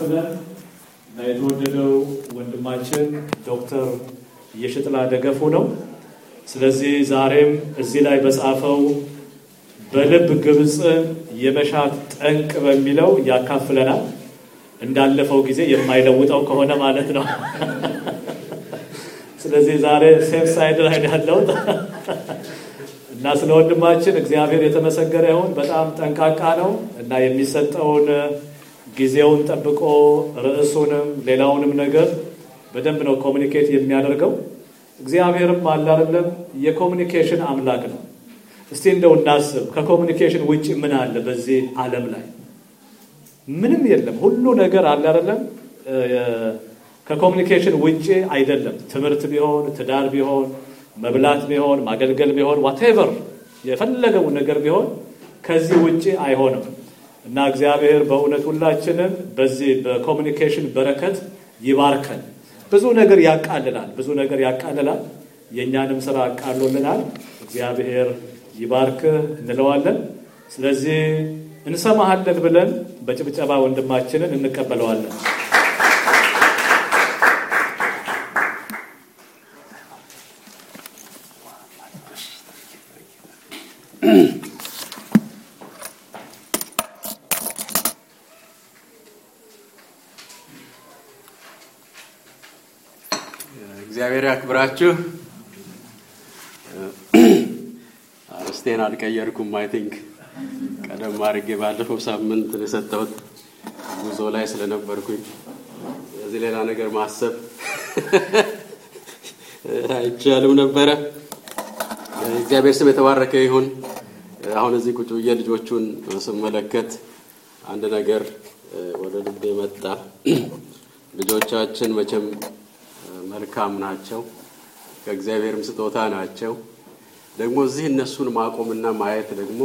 ነን እና የተወደደው ወንድማችን ዶክተር የሽጥላ ደገፉ ነው። ስለዚህ ዛሬም እዚህ ላይ በጻፈው በልብ ግብፅን የመሻት ጠንቅ በሚለው ያካፍለናል። እንዳለፈው ጊዜ የማይለውጠው ከሆነ ማለት ነው። ስለዚህ ዛሬ ሴፍ ሳይድ ላይ ያለው እና ስለ ወንድማችን እግዚአብሔር የተመሰገነ ይሁን። በጣም ጠንቃቃ ነው እና የሚሰጠውን ጊዜውን ጠብቆ ርዕሱንም ሌላውንም ነገር በደንብ ነው ኮሚኒኬት የሚያደርገው። እግዚአብሔርም አለ አይደለም የኮሚኒኬሽን አምላክ ነው። እስቲ እንደው እናስብ፣ ከኮሚኒኬሽን ውጭ ምን አለ በዚህ ዓለም ላይ? ምንም የለም። ሁሉ ነገር አለ አይደለም ከኮሚኒኬሽን ውጭ አይደለም። ትምህርት ቢሆን፣ ትዳር ቢሆን፣ መብላት ቢሆን፣ ማገልገል ቢሆን፣ ዋቴቨር የፈለገው ነገር ቢሆን ከዚህ ውጭ አይሆንም እና እግዚአብሔር በእውነት ሁላችንም በዚህ በኮሚኒኬሽን በረከት ይባርከን። ብዙ ነገር ያቃልላል፣ ብዙ ነገር ያቃልላል። የእኛንም ስራ አቃሎልናል። እግዚአብሔር ይባርክህ እንለዋለን። ስለዚህ እንሰማሃለን ብለን በጭብጨባ ወንድማችንን እንቀበለዋለን። እግዚአብሔር ያክብራችሁ። አርስቴን አልቀየርኩም። አይ ቲንክ ቀደም አድርጌ ባለፈው ሳምንት የሰጠሁት ጉዞ ላይ ስለነበርኩኝ እዚህ ሌላ ነገር ማሰብ አይቻልም ነበረ። እግዚአብሔር ስም የተባረከ ይሁን። አሁን እዚህ ቁጭ ብዬ ልጆቹን ስመለከት አንድ ነገር ወደ ልቤ መጣ። ልጆቻችን መቼም መልካም ናቸው፣ ከእግዚአብሔርም ስጦታ ናቸው። ደግሞ እዚህ እነሱን ማቆምና ማየት ደግሞ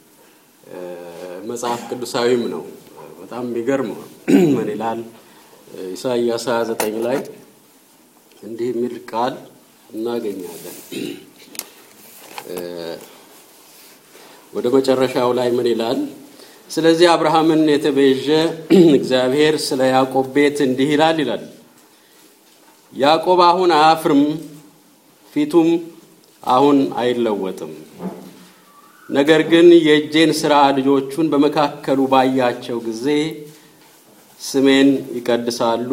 መጽሐፍ ቅዱሳዊም ነው። በጣም የሚገርም ምን ይላል ኢሳይያስ 29 ላይ እንዲህ የሚል ቃል እናገኛለን። ወደ መጨረሻው ላይ ምን ይላል? ስለዚህ አብርሃምን የተቤዠ እግዚአብሔር ስለ ያዕቆብ ቤት እንዲህ ይላል ይላል ያዕቆብ አሁን አያፍርም፣ ፊቱም አሁን አይለወጥም። ነገር ግን የእጄን ሥራ ልጆቹን በመካከሉ ባያቸው ጊዜ ስሜን ይቀድሳሉ፣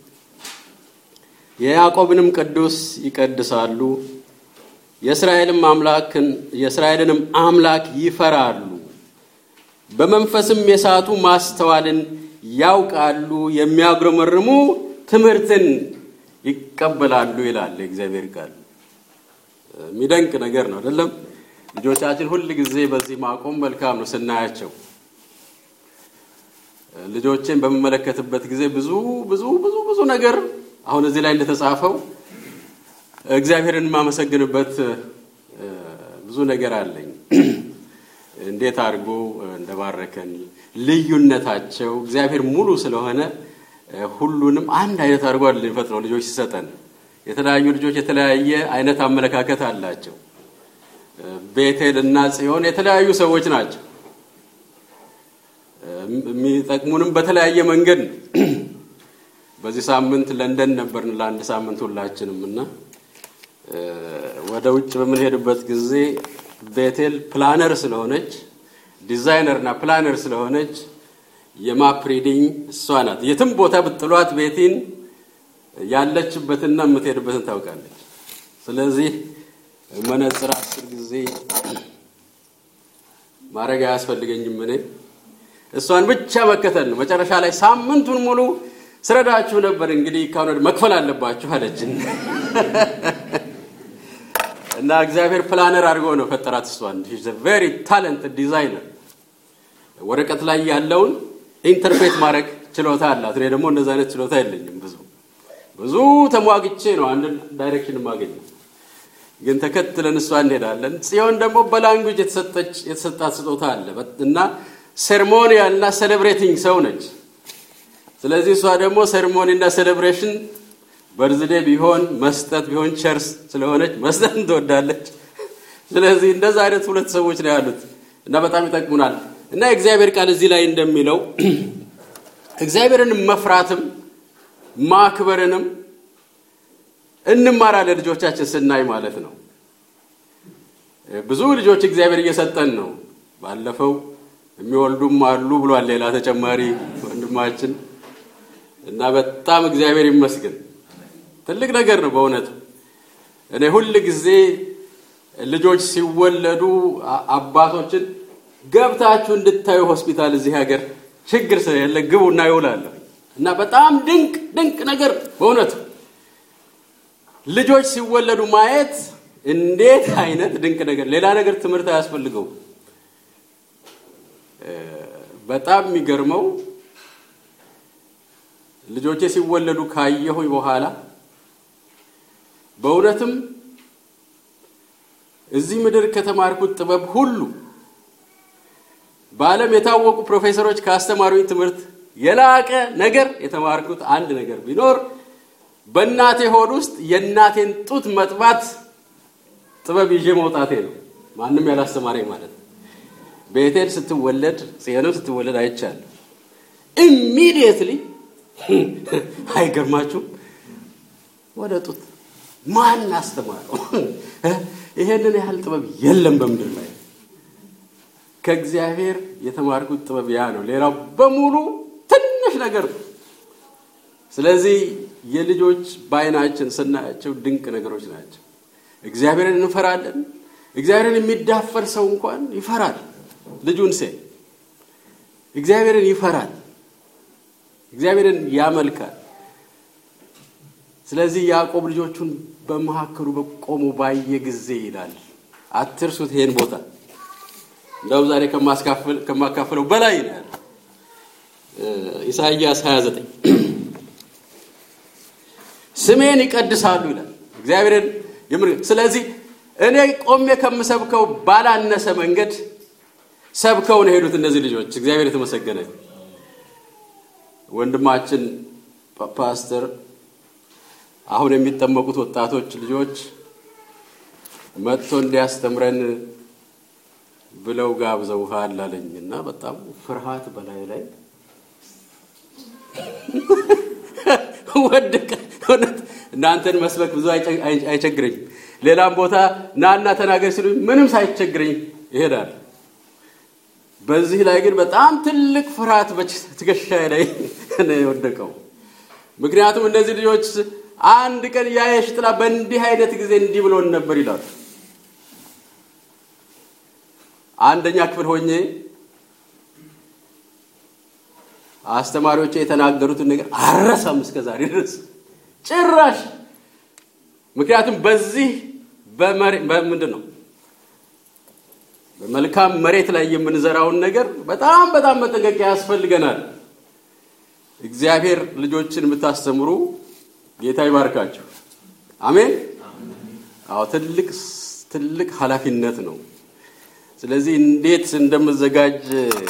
የያዕቆብንም ቅዱስ ይቀድሳሉ፣ የእስራኤልም አምላክን የእስራኤልንም አምላክ ይፈራሉ፣ በመንፈስም የሳቱ ማስተዋልን ያውቃሉ፣ የሚያጉረመርሙ ትምህርትን ይቀበላሉ ይላል የእግዚአብሔር ቃል። የሚደንቅ ነገር ነው አይደለም? ልጆቻችን ሁል ጊዜ በዚህ ማቆም መልካም ነው ስናያቸው። ልጆችን በምመለከትበት ጊዜ ብዙ ብዙ ብዙ ብዙ ነገር አሁን እዚህ ላይ እንደተጻፈው እግዚአብሔርን የማመሰግንበት ብዙ ነገር አለኝ። እንዴት አድርጎ እንደባረከን ልዩነታቸው እግዚአብሔር ሙሉ ስለሆነ ሁሉንም አንድ አይነት አድርጎ አይደለም የሚፈጥረው። ልጆች ሲሰጠን የተለያዩ ልጆች የተለያየ አይነት አመለካከት አላቸው። ቤቴል እና ጽዮን የተለያዩ ሰዎች ናቸው። የሚጠቅሙንም በተለያየ መንገድ ነው። በዚህ ሳምንት ለንደን ነበርን ለአንድ ሳምንት ሁላችንም እና ወደ ውጭ በምንሄድበት ጊዜ ቤቴል ፕላነር ስለሆነች ዲዛይነር እና ፕላነር ስለሆነች የማፕ ሪዲንግ እሷ ናት። የትም ቦታ ብጥሏት ቤቲን ያለችበትና የምትሄድበትን ታውቃለች። ስለዚህ መነጽር አስር ጊዜ ማድረግ አያስፈልገኝም። እኔ እሷን ብቻ መከተል ነው። መጨረሻ ላይ ሳምንቱን ሙሉ ስረዳችሁ ነበር፣ እንግዲህ ካሁን መክፈል አለባችሁ አለችን እና እግዚአብሔር ፕላነር አድርጎ ነው ፈጠራት። እሷን ቬሪ ታለንት ዲዛይነር ወረቀት ላይ ያለውን ኢንተርፕሬት ማድረግ ችሎታ አላት። እኔ ደግሞ እንደዚ አይነት ችሎታ የለኝም። ብዙ ብዙ ተሟግቼ ነው አንድ ዳይሬክሽን የማገኘው፣ ግን ተከትለን እሷ እንሄዳለን። ጽዮን ደግሞ በላንጉጅ የተሰጣት ስጦታ አለ እና ሴርሞኒያል እና ሴሌብሬቲንግ ሰው ነች። ስለዚህ እሷ ደግሞ ሴርሞኒ እና ሴሌብሬሽን በርዝዴ ቢሆን መስጠት ቢሆን ቸርስ ስለሆነች መስጠት ትወዳለች። ስለዚህ እንደዛ አይነት ሁለት ሰዎች ነው ያሉት እና በጣም ይጠቅሙናል። እና የእግዚአብሔር ቃል እዚህ ላይ እንደሚለው እግዚአብሔርን መፍራትም ማክበርንም እንማራለን ልጆቻችን ስናይ ማለት ነው። ብዙ ልጆች እግዚአብሔር እየሰጠን ነው። ባለፈው የሚወልዱም አሉ ብሏል ሌላ ተጨማሪ ወንድማችን እና በጣም እግዚአብሔር ይመስገን ትልቅ ነገር ነው በእውነቱ። እኔ ሁል ጊዜ ልጆች ሲወለዱ አባቶችን ገብታችሁ እንድታዩ ሆስፒታል እዚህ ሀገር ችግር ስለሌለ ግቡና ይውላለሁ እና በጣም ድንቅ ድንቅ ነገር በእውነቱ ልጆች ሲወለዱ ማየት እንዴት አይነት ድንቅ ነገር! ሌላ ነገር ትምህርት አያስፈልገው። በጣም የሚገርመው ልጆቼ ሲወለዱ ካየሁኝ በኋላ በእውነትም እዚህ ምድር ከተማርኩት ጥበብ ሁሉ በዓለም የታወቁ ፕሮፌሰሮች ካስተማሩኝ ትምህርት የላቀ ነገር የተማርኩት አንድ ነገር ቢኖር በእናቴ ሆድ ውስጥ የእናቴን ጡት መጥባት ጥበብ ይዤ መውጣቴ ነው። ማንም ያላስተማረኝ ማለት ነው። ቤቴል ስትወለድ ጽዮንም ስትወለድ አይቻለሁ። ኢሚዲየትሊ አይገርማችሁም? ወደ ጡት ማን አስተማረው? ይሄንን ያህል ጥበብ የለም በምድር ላይ። ከእግዚአብሔር የተማርኩት ጥበብ ያ ነው። ሌላው በሙሉ ትንሽ ነገር ነው። ስለዚህ የልጆች በዓይናችን ስናያቸው ድንቅ ነገሮች ናቸው። እግዚአብሔርን እንፈራለን። እግዚአብሔርን የሚዳፈር ሰው እንኳን ይፈራል። ልጁን ሴ እግዚአብሔርን ይፈራል። እግዚአብሔርን ያመልካል። ስለዚህ ያዕቆብ ልጆቹን በመካከሉ በቆሙ ባየ ጊዜ ይላል። አትርሱት ይሄን ቦታ እንደውም ዛሬ ከማካፍለው በላይ ነው ያለ ኢሳይያስ 29 ስሜን ይቀድሳሉ ይላል እግዚአብሔርን። ስለዚህ እኔ ቆሜ ከምሰብከው ባላነሰ መንገድ ሰብከው ነው የሄዱት እነዚህ ልጆች። እግዚአብሔር የተመሰገነ ወንድማችን ፓስተር አሁን የሚጠመቁት ወጣቶች ልጆች መጥቶ እንዲያስተምረን ብለው ጋብዘውሃል አለኝ እና በጣም ፍርሃት በላይ ላይ ወደቀ። እውነት እናንተን መስበክ ብዙ አይቸግረኝም። ሌላም ቦታ ናና ተናገር ሲሉኝ ምንም ሳይቸግረኝ ይሄዳል። በዚህ ላይ ግን በጣም ትልቅ ፍርሃት በትከሻዬ ላይ ነው የወደቀው። ምክንያቱም እነዚህ ልጆች አንድ ቀን ያየሽ ጥላ በእንዲህ አይነት ጊዜ እንዲህ ብሎን ነበር ይላሉ። አንደኛ ክፍል ሆኜ አስተማሪዎቼ የተናገሩትን ነገር አረሳም እስከ ዛሬ ድረስ ጭራሽ። ምክንያቱም በዚህ በምንድን ነው በመልካም መሬት ላይ የምንዘራውን ነገር በጣም በጣም መጠንቀቂያ ያስፈልገናል። እግዚአብሔር ልጆችን የምታስተምሩ ጌታ ይባርካችሁ። አሜን። አዎ ትልቅ ትልቅ ኃላፊነት ነው። ስለዚህ እንዴት እንደምዘጋጅ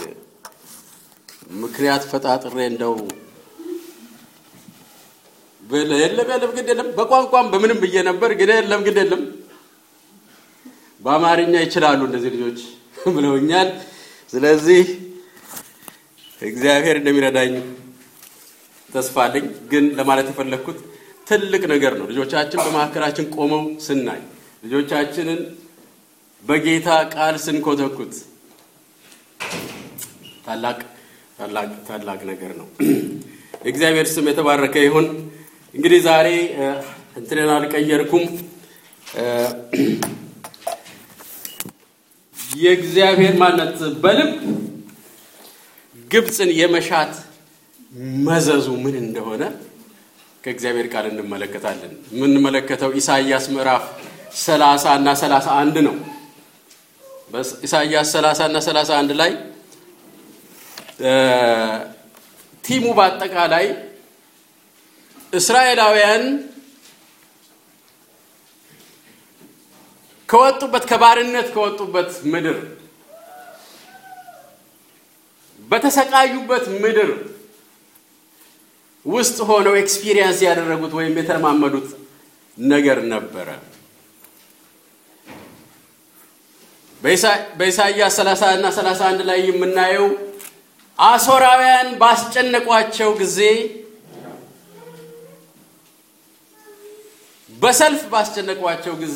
ምክንያት ፈጣጥሬ እንደው የለም የለም ግድ የለም በቋንቋም በምንም ብዬ ነበር፣ ግን የለም ግድ የለም በአማርኛ ይችላሉ እነዚህ ልጆች ብለውኛል። ስለዚህ እግዚአብሔር እንደሚረዳኝ ተስፋ አለኝ። ግን ለማለት የፈለግኩት ትልቅ ነገር ነው። ልጆቻችን በመካከላችን ቆመው ስናይ ልጆቻችንን በጌታ ቃል ስንኮተኩት ታላቅ ታላቅ ታላቅ ነገር ነው። የእግዚአብሔር ስም የተባረከ ይሁን። እንግዲህ ዛሬ እንትንን አልቀየርኩም። የእግዚአብሔር ማነት በልብ ግብፅን የመሻት መዘዙ ምን እንደሆነ ከእግዚአብሔር ቃል እንመለከታለን። የምንመለከተው ኢሳይያስ ምዕራፍ ሰላሳ እና ሰላሳ አንድ ነው። በኢሳይያስ ሰላሳ እና ሰላሳ አንድ ላይ ቲሙ በአጠቃላይ እስራኤላውያን ከወጡበት ከባርነት ከወጡበት ምድር በተሰቃዩበት ምድር ውስጥ ሆነው ኤክስፒሪየንስ ያደረጉት ወይም የተለማመዱት ነገር ነበረ። በኢሳይያስ 30 እና 31 ላይ የምናየው አሦራውያን ባስጨነቋቸው ጊዜ በሰልፍ ባስጨነቋቸው ጊዜ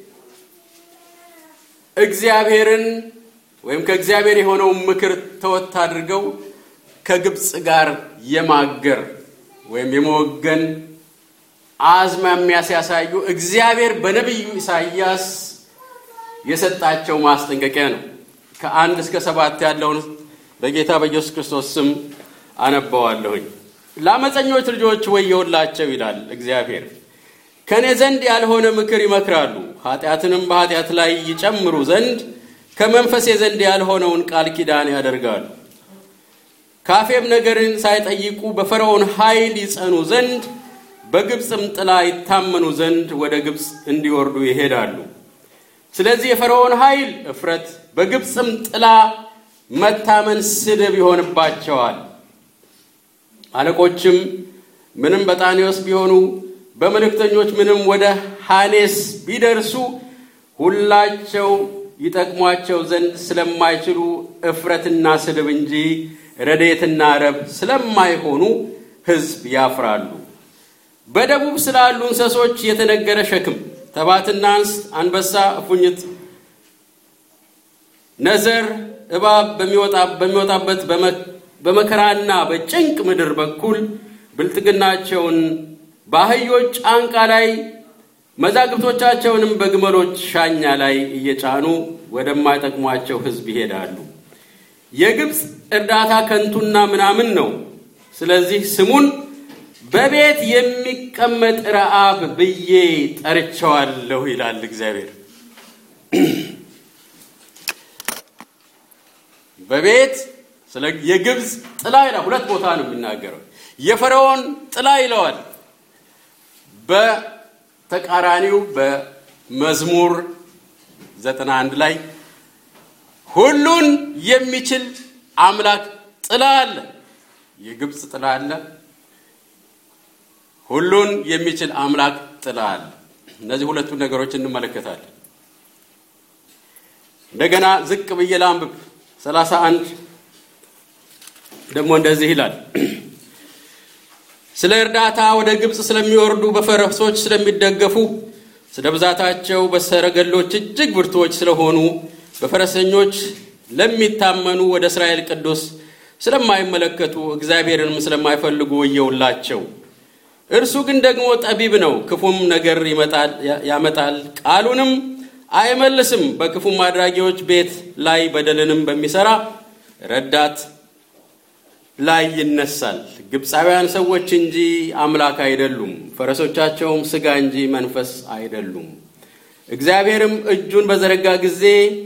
እግዚአብሔርን ወይም ከእግዚአብሔር የሆነውን ምክር ተወት አድርገው ከግብፅ ጋር የማገር ወይም የመወገን አዝማሚያ ሲያሳዩ እግዚአብሔር በነቢዩ ኢሳይያስ የሰጣቸው ማስጠንቀቂያ ነው። ከአንድ እስከ ሰባት ያለውን በጌታ በኢየሱስ ክርስቶስ ስም አነባዋለሁኝ። ለአመፀኞች ልጆች ወየውላቸው ይላል እግዚአብሔር። ከእኔ ዘንድ ያልሆነ ምክር ይመክራሉ፣ ኃጢአትንም በኃጢአት ላይ ይጨምሩ ዘንድ ከመንፈሴ ዘንድ ያልሆነውን ቃል ኪዳን ያደርጋሉ። ካፌም ነገርን ሳይጠይቁ በፈርዖን ኃይል ይጸኑ ዘንድ በግብፅም ጥላ ይታመኑ ዘንድ ወደ ግብፅ እንዲወርዱ ይሄዳሉ። ስለዚህ የፈርዖን ኃይል እፍረት፣ በግብፅም ጥላ መታመን ስድብ ይሆንባቸዋል። አለቆችም ምንም በጣኔዎስ ቢሆኑ በመልእክተኞች ምንም ወደ ሐኔስ ቢደርሱ ሁላቸው ይጠቅሟቸው ዘንድ ስለማይችሉ እፍረትና ስድብ እንጂ ረድኤትና ረብ ስለማይሆኑ ሕዝብ ያፍራሉ። በደቡብ ስላሉ እንስሶች የተነገረ ሸክም ተባትና እንስት፣ አንበሳ፣ እፉኝት፣ ነዘር፣ እባብ በሚወጣበት በመከራና በጭንቅ ምድር በኩል ብልጥግናቸውን በአህዮች ጫንቃ ላይ መዛግብቶቻቸውንም በግመሎች ሻኛ ላይ እየጫኑ ወደማይጠቅሟቸው ሕዝብ ይሄዳሉ። የግብፅ እርዳታ ከንቱና ምናምን ነው። ስለዚህ ስሙን በቤት የሚቀመጥ ረዓብ ብዬ ጠርቸዋለሁ ይላል እግዚአብሔር። በቤት ስለ የግብፅ ጥላ ይላል። ሁለት ቦታ ነው የሚናገረው። የፈርዖን ጥላ ይለዋል። በተቃራኒው በመዝሙር ዘጠና አንድ ላይ ሁሉን የሚችል አምላክ ጥላ አለ። የግብፅ ጥላ አለ። ሁሉን የሚችል አምላክ ጥላ አለ። እነዚህ ሁለቱን ነገሮች እንመለከታለን። እንደገና ዝቅ ብዬ ላንብብ። ሰላሳ አንድ ደግሞ እንደዚህ ይላል ስለ እርዳታ ወደ ግብፅ ስለሚወርዱ በፈረሶች ስለሚደገፉ ስለ ብዛታቸው በሰረገሎች እጅግ ብርቱዎች ስለሆኑ በፈረሰኞች ለሚታመኑ ወደ እስራኤል ቅዱስ ስለማይመለከቱ እግዚአብሔርንም ስለማይፈልጉ ወየውላቸው። እርሱ ግን ደግሞ ጠቢብ ነው፣ ክፉም ነገር ያመጣል፣ ቃሉንም አይመልስም። በክፉም አድራጊዎች ቤት ላይ በደልንም በሚሰራ ረዳት ላይ ይነሳል። ግብፃውያን ሰዎች እንጂ አምላክ አይደሉም፣ ፈረሶቻቸውም ሥጋ እንጂ መንፈስ አይደሉም። እግዚአብሔርም እጁን በዘረጋ ጊዜ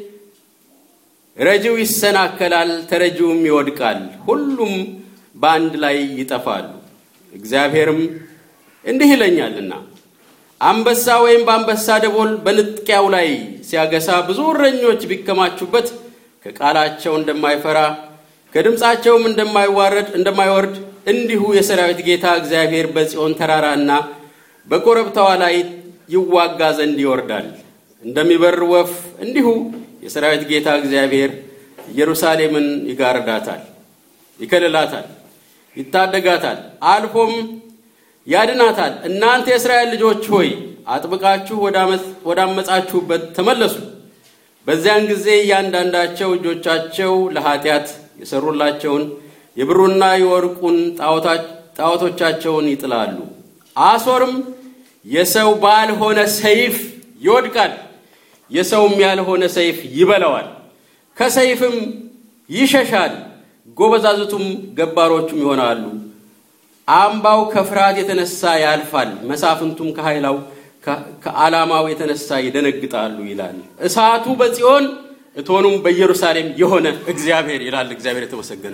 ረጂው ይሰናከላል፣ ተረጂውም ይወድቃል፣ ሁሉም በአንድ ላይ ይጠፋሉ። እግዚአብሔርም እንዲህ ይለኛልና አንበሳ ወይም በአንበሳ ደቦል በንጥቂያው ላይ ሲያገሳ ብዙ እረኞች ቢከማቹበት ከቃላቸው እንደማይፈራ ከድምፃቸውም እንደማይዋረድ እንደማይወርድ እንዲሁ የሰራዊት ጌታ እግዚአብሔር በጽዮን ተራራና በኮረብታዋ ላይ ይዋጋ ዘንድ ይወርዳል። እንደሚበር ወፍ እንዲሁ የሰራዊት ጌታ እግዚአብሔር ኢየሩሳሌምን ይጋርዳታል፣ ይከልላታል፣ ይታደጋታል፣ አልፎም ያድናታል። እናንተ የእስራኤል ልጆች ሆይ አጥብቃችሁ ወዳመጻችሁበት ተመለሱ። በዚያን ጊዜ እያንዳንዳቸው እጆቻቸው ለኃጢአት የሰሩላቸውን የብሩና የወርቁን ጣዖቶቻቸውን ይጥላሉ። አሦርም የሰው ባልሆነ ሰይፍ ይወድቃል፣ የሰውም ያልሆነ ሰይፍ ይበላዋል፣ ከሰይፍም ይሸሻል። ጎበዛዝቱም ገባሮቹም ይሆናሉ። አምባው ከፍርሃት የተነሳ ያልፋል፣ መሳፍንቱም ከኃይላው ከዓላማው የተነሳ ይደነግጣሉ ይላል። እሳቱ በጽዮን እቶኑም በኢየሩሳሌም የሆነ እግዚአብሔር ይላል። እግዚአብሔር የተመሰገነ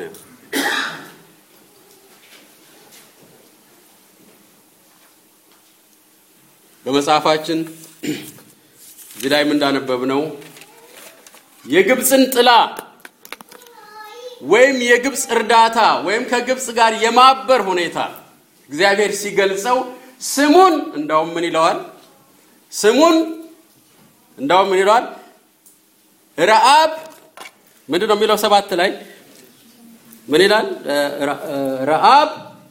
በመጽሐፋችን እዚህ ላይም እንዳነበብነው የግብፅን ጥላ ወይም የግብፅ እርዳታ ወይም ከግብፅ ጋር የማበር ሁኔታ እግዚአብሔር ሲገልጸው ስሙን እንዳውም ምን ይለዋል? ስሙን እንዳውም ምን ይለዋል? ረአብ ምንድን ነው የሚለው? ሰባት ላይ ምን ይላል? ረአብ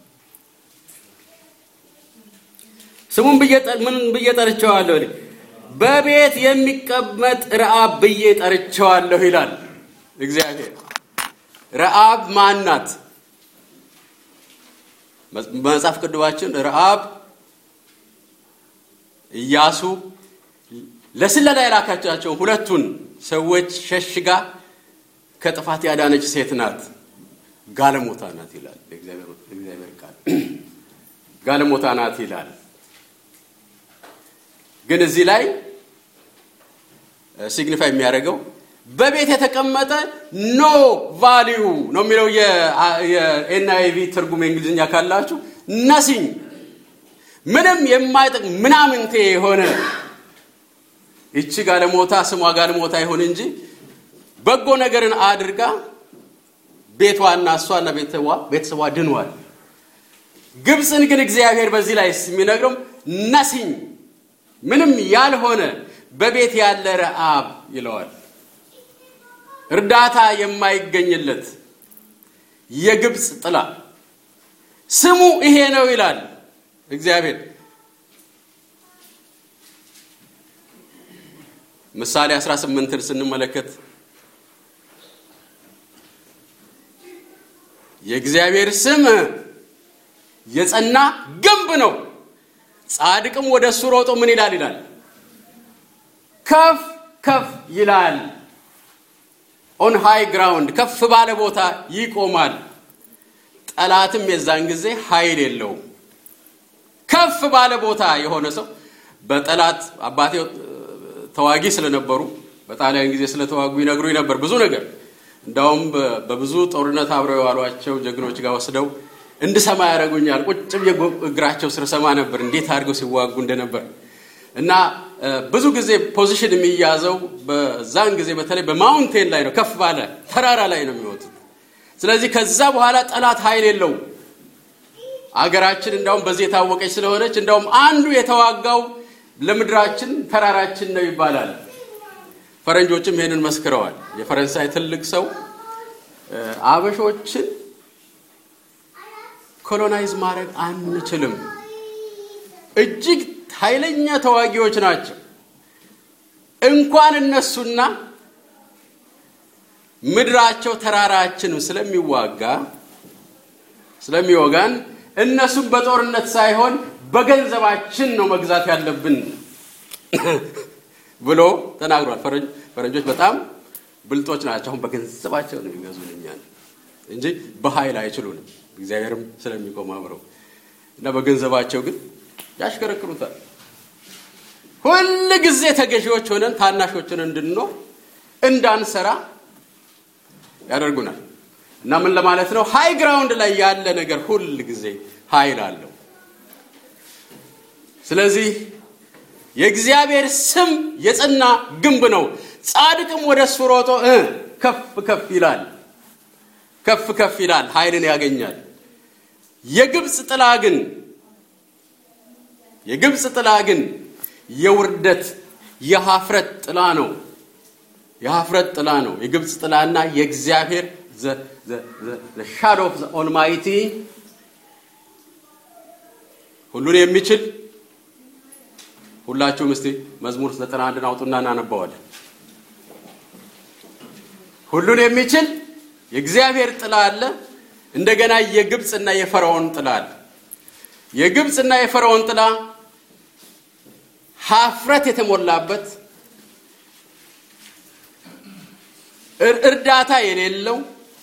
ስሙን ምን ብዬ ጠርቸዋለሁ? በቤት የሚቀመጥ ረአብ ብዬ ጠርቸዋለሁ ይላል እግዚአብሔር። ረአብ ማን ናት? በመጽሐፍ ቅዱሳችን ረአብ ኢያሱ ለስለላ የላካቻቸውን ሁለቱን ሰዎች ሸሽጋ ከጥፋት ያዳነች ሴት ናት። ጋለሞታ ናት ይላል እግዚአብሔር ቃል። ጋለሞታ ናት ይላል። ግን እዚህ ላይ ሲግኒፋይ የሚያደርገው በቤት የተቀመጠ ኖ ቫሊዩ ነው የሚለው የኤንአይቪ ትርጉም የእንግሊዝኛ ካላችሁ ነሲኝ ምንም የማይጠቅም ምናምንቴ የሆነ ይቺ ጋለሞታ ስሟ ጋለሞታ ይሁን እንጂ በጎ ነገርን አድርጋ ቤቷና እሷና ቤተሰቧ ድኗል። ግብፅን ግን እግዚአብሔር በዚህ ላይ የሚነግረው ነሲኝ ምንም ያልሆነ በቤት ያለ ረአብ ይለዋል። እርዳታ የማይገኝለት የግብፅ ጥላ ስሙ ይሄ ነው ይላል እግዚአብሔር። ምሳሌ 18ን ስንመለከት የእግዚአብሔር ስም የጸና ግንብ ነው፣ ጻድቅም ወደ እሱ ሮጦ ምን ይላል ይላል ከፍ ከፍ ይላል። ኦን ሃይ ግራውንድ ከፍ ባለ ቦታ ይቆማል። ጠላትም የዛን ጊዜ ኃይል የለውም። ከፍ ባለ ቦታ የሆነ ሰው በጠላት አባቴ ተዋጊ ስለነበሩ በጣሊያን ጊዜ ስለተዋጉ ይነግሩኝ ነበር ብዙ ነገር። እንዳውም በብዙ ጦርነት አብረው የዋሏቸው ጀግኖች ጋር ወስደው እንድሰማ ያደርጉኛል። ቁጭ ብዬ እግራቸው ስር ሰማ ነበር እንዴት አድርገው ሲዋጉ እንደነበር እና ብዙ ጊዜ ፖዚሽን የሚያዘው በዛን ጊዜ በተለይ በማውንቴን ላይ ነው፣ ከፍ ባለ ተራራ ላይ ነው የሚወጡት። ስለዚህ ከዛ በኋላ ጠላት ኃይል የለውም። አገራችን እንዳውም በዚህ የታወቀች ስለሆነች እንዳውም አንዱ የተዋጋው ለምድራችን ተራራችን ነው ይባላል። ፈረንጆችም ይሄንን መስክረዋል። የፈረንሳይ ትልቅ ሰው አበሾችን ኮሎናይዝ ማድረግ አንችልም፣ እጅግ ኃይለኛ ተዋጊዎች ናቸው። እንኳን እነሱና ምድራቸው ተራራችን ስለሚዋጋ ስለሚወጋን እነሱም በጦርነት ሳይሆን በገንዘባችን ነው መግዛት ያለብን ብሎ ተናግሯል። ፈረንጆች በጣም ብልጦች ናቸው። አሁን በገንዘባቸው ነው የሚገዙን እኛን እንጂ በኃይል አይችሉንም። እግዚአብሔርም ስለሚቆም አብረው እና በገንዘባቸው ግን ያሽከረክሩታል። ሁል ጊዜ ተገዢዎች ሆነን ታናሾችን እንድንኖር እንዳንሰራ ያደርጉናል። እና ምን ለማለት ነው? ሃይ ግራውንድ ላይ ያለ ነገር ሁል ጊዜ ኃይል አለው። ስለዚህ የእግዚአብሔር ስም የጸና ግንብ ነው። ጻድቅም ወደ እሱ ሮጦ ከፍ ከፍ ይላል፣ ከፍ ከፍ ይላል፣ ኃይልን ያገኛል። የግብፅ ጥላ ግን የግብፅ ጥላ ግን የውርደት የሀፍረት ጥላ ነው። የሀፍረት ጥላ ነው። የግብፅ ጥላና የእግዚአብሔር ሻዶ ኦፍ ኦልማይቲ ሁሉን የሚችል ሁላችሁም እስቲ መዝሙር ዘጠና አንድን አውጡና እናነባዋለን። ሁሉን የሚችል የእግዚአብሔር ጥላ አለ። እንደገና የግብፅና የፈርዖን ጥላ አለ። የግብፅና የፈርዖን ጥላ ሀፍረት የተሞላበት እርዳታ የሌለው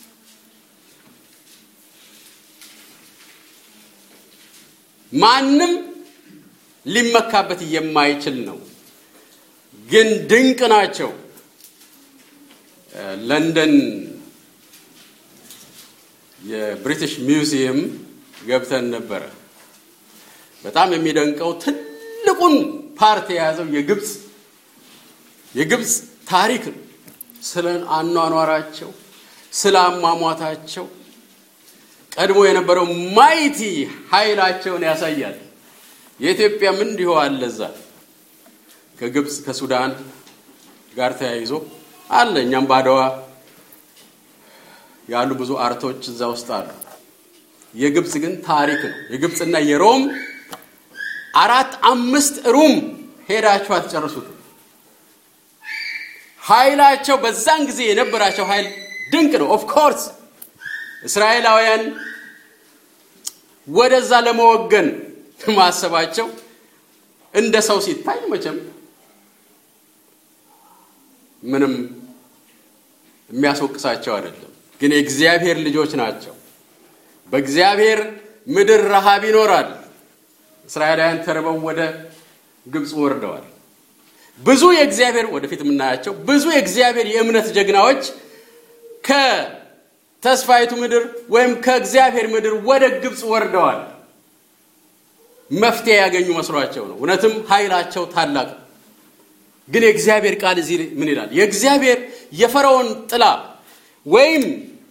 ማንም ሊመካበት የማይችል ነው። ግን ድንቅ ናቸው። ለንደን የብሪቲሽ ሚውዚየም ገብተን ነበረ። በጣም የሚደንቀው ትልቁን ፓርት የያዘው የግብፅ የግብፅ ታሪክ ነው። ስለ አኗኗራቸው፣ ስለ አሟሟታቸው ቀድሞ የነበረው ማይቲ ኃይላቸውን ያሳያል። የኢትዮጵያም እንዲሁ አለ። እዛ ከግብፅ ከሱዳን ጋር ተያይዞ አለ። እኛም ባድዋ ያሉ ብዙ አርቶች እዛ ውስጥ አሉ። የግብፅ ግን ታሪክ ነው። የግብፅና የሮም አራት አምስት ሩም ሄዳችሁ አትጨርሱትም። ኃይላቸው በዛን ጊዜ የነበራቸው ኃይል ድንቅ ነው። ኦፍ ኮርስ እስራኤላውያን ወደዛ ለመወገን ማሰባቸው እንደ ሰው ሲታይ መቼም ምንም የሚያስወቅሳቸው አይደለም። ግን የእግዚአብሔር ልጆች ናቸው። በእግዚአብሔር ምድር ረሃብ ይኖራል። እስራኤላውያን ተርበው ወደ ግብፅ ወርደዋል። ብዙ የእግዚአብሔር ወደፊት የምናያቸው ብዙ የእግዚአብሔር የእምነት ጀግናዎች ከተስፋይቱ ምድር ወይም ከእግዚአብሔር ምድር ወደ ግብፅ ወርደዋል። መፍትሄ ያገኙ መስሏቸው ነው። እውነትም ኃይላቸው ታላቅ ነው። ግን የእግዚአብሔር ቃል እዚህ ምን ይላል? የእግዚአብሔር የፈርዖን ጥላ ወይም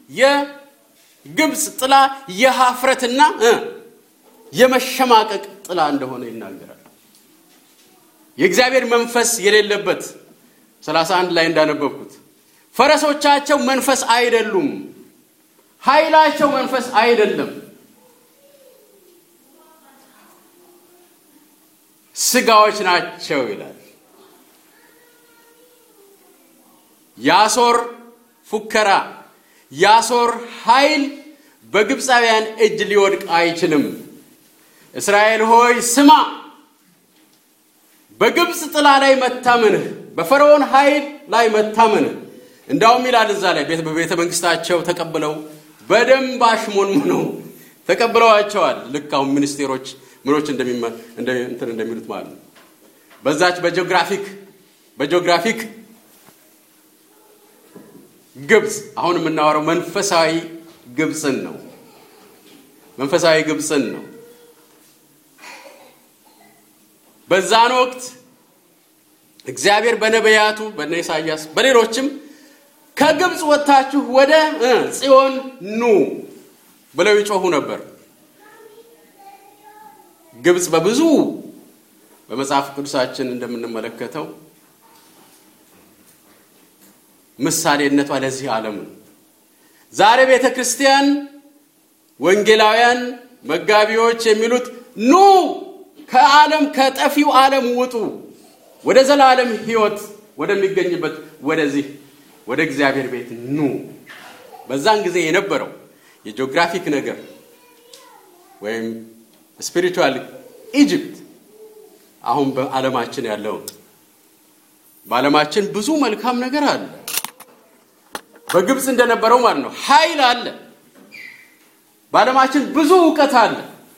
የግብፅ ጥላ የሀፍረትና የመሸማቀቅ ጥላ እንደሆነ ይናገራል። የእግዚአብሔር መንፈስ የሌለበት 31 ላይ እንዳነበብኩት ፈረሶቻቸው መንፈስ አይደሉም፣ ኃይላቸው መንፈስ አይደለም፣ ስጋዎች ናቸው ይላል። የአሦር ፉከራ፣ የአሦር ኃይል በግብፃውያን እጅ ሊወድቅ አይችልም። እስራኤል ሆይ ስማ፣ በግብፅ ጥላ ላይ መታመንህ፣ በፈርዖን ኃይል ላይ መታመንህ። እንዳውም ይላል እዛ ላይ በቤተ መንግስታቸው ተቀብለው በደንብ አሽሞንሙነው ተቀብለዋቸዋል። ልክ አሁን ሚኒስቴሮች ምኖች እንትን እንደሚሉት ማለት ነው። በዛች በጂኦግራፊክ በጂኦግራፊክ ግብፅ አሁን የምናወራው መንፈሳዊ ግብፅን ነው። መንፈሳዊ ግብፅን ነው። በዛን ወቅት እግዚአብሔር በነቢያቱ በነ ኢሳያስ በሌሎችም ከግብፅ ወጥታችሁ ወደ ጽዮን ኑ ብለው ይጮሁ ነበር። ግብፅ በብዙ በመጽሐፍ ቅዱሳችን እንደምንመለከተው ምሳሌነቷ ለዚህ ዓለም ነው። ዛሬ ቤተ ክርስቲያን ወንጌላውያን መጋቢዎች የሚሉት ኑ ከዓለም ከጠፊው ዓለም ውጡ፣ ወደ ዘላለም ሕይወት ወደሚገኝበት ወደዚህ ወደ እግዚአብሔር ቤት ኑ። በዛን ጊዜ የነበረው የጂኦግራፊክ ነገር ወይም ስፒሪቹዋል ኢጅፕት አሁን በዓለማችን ያለው በዓለማችን ብዙ መልካም ነገር አለ። በግብፅ እንደነበረው ማለት ነው። ኃይል አለ። በዓለማችን ብዙ እውቀት አለ።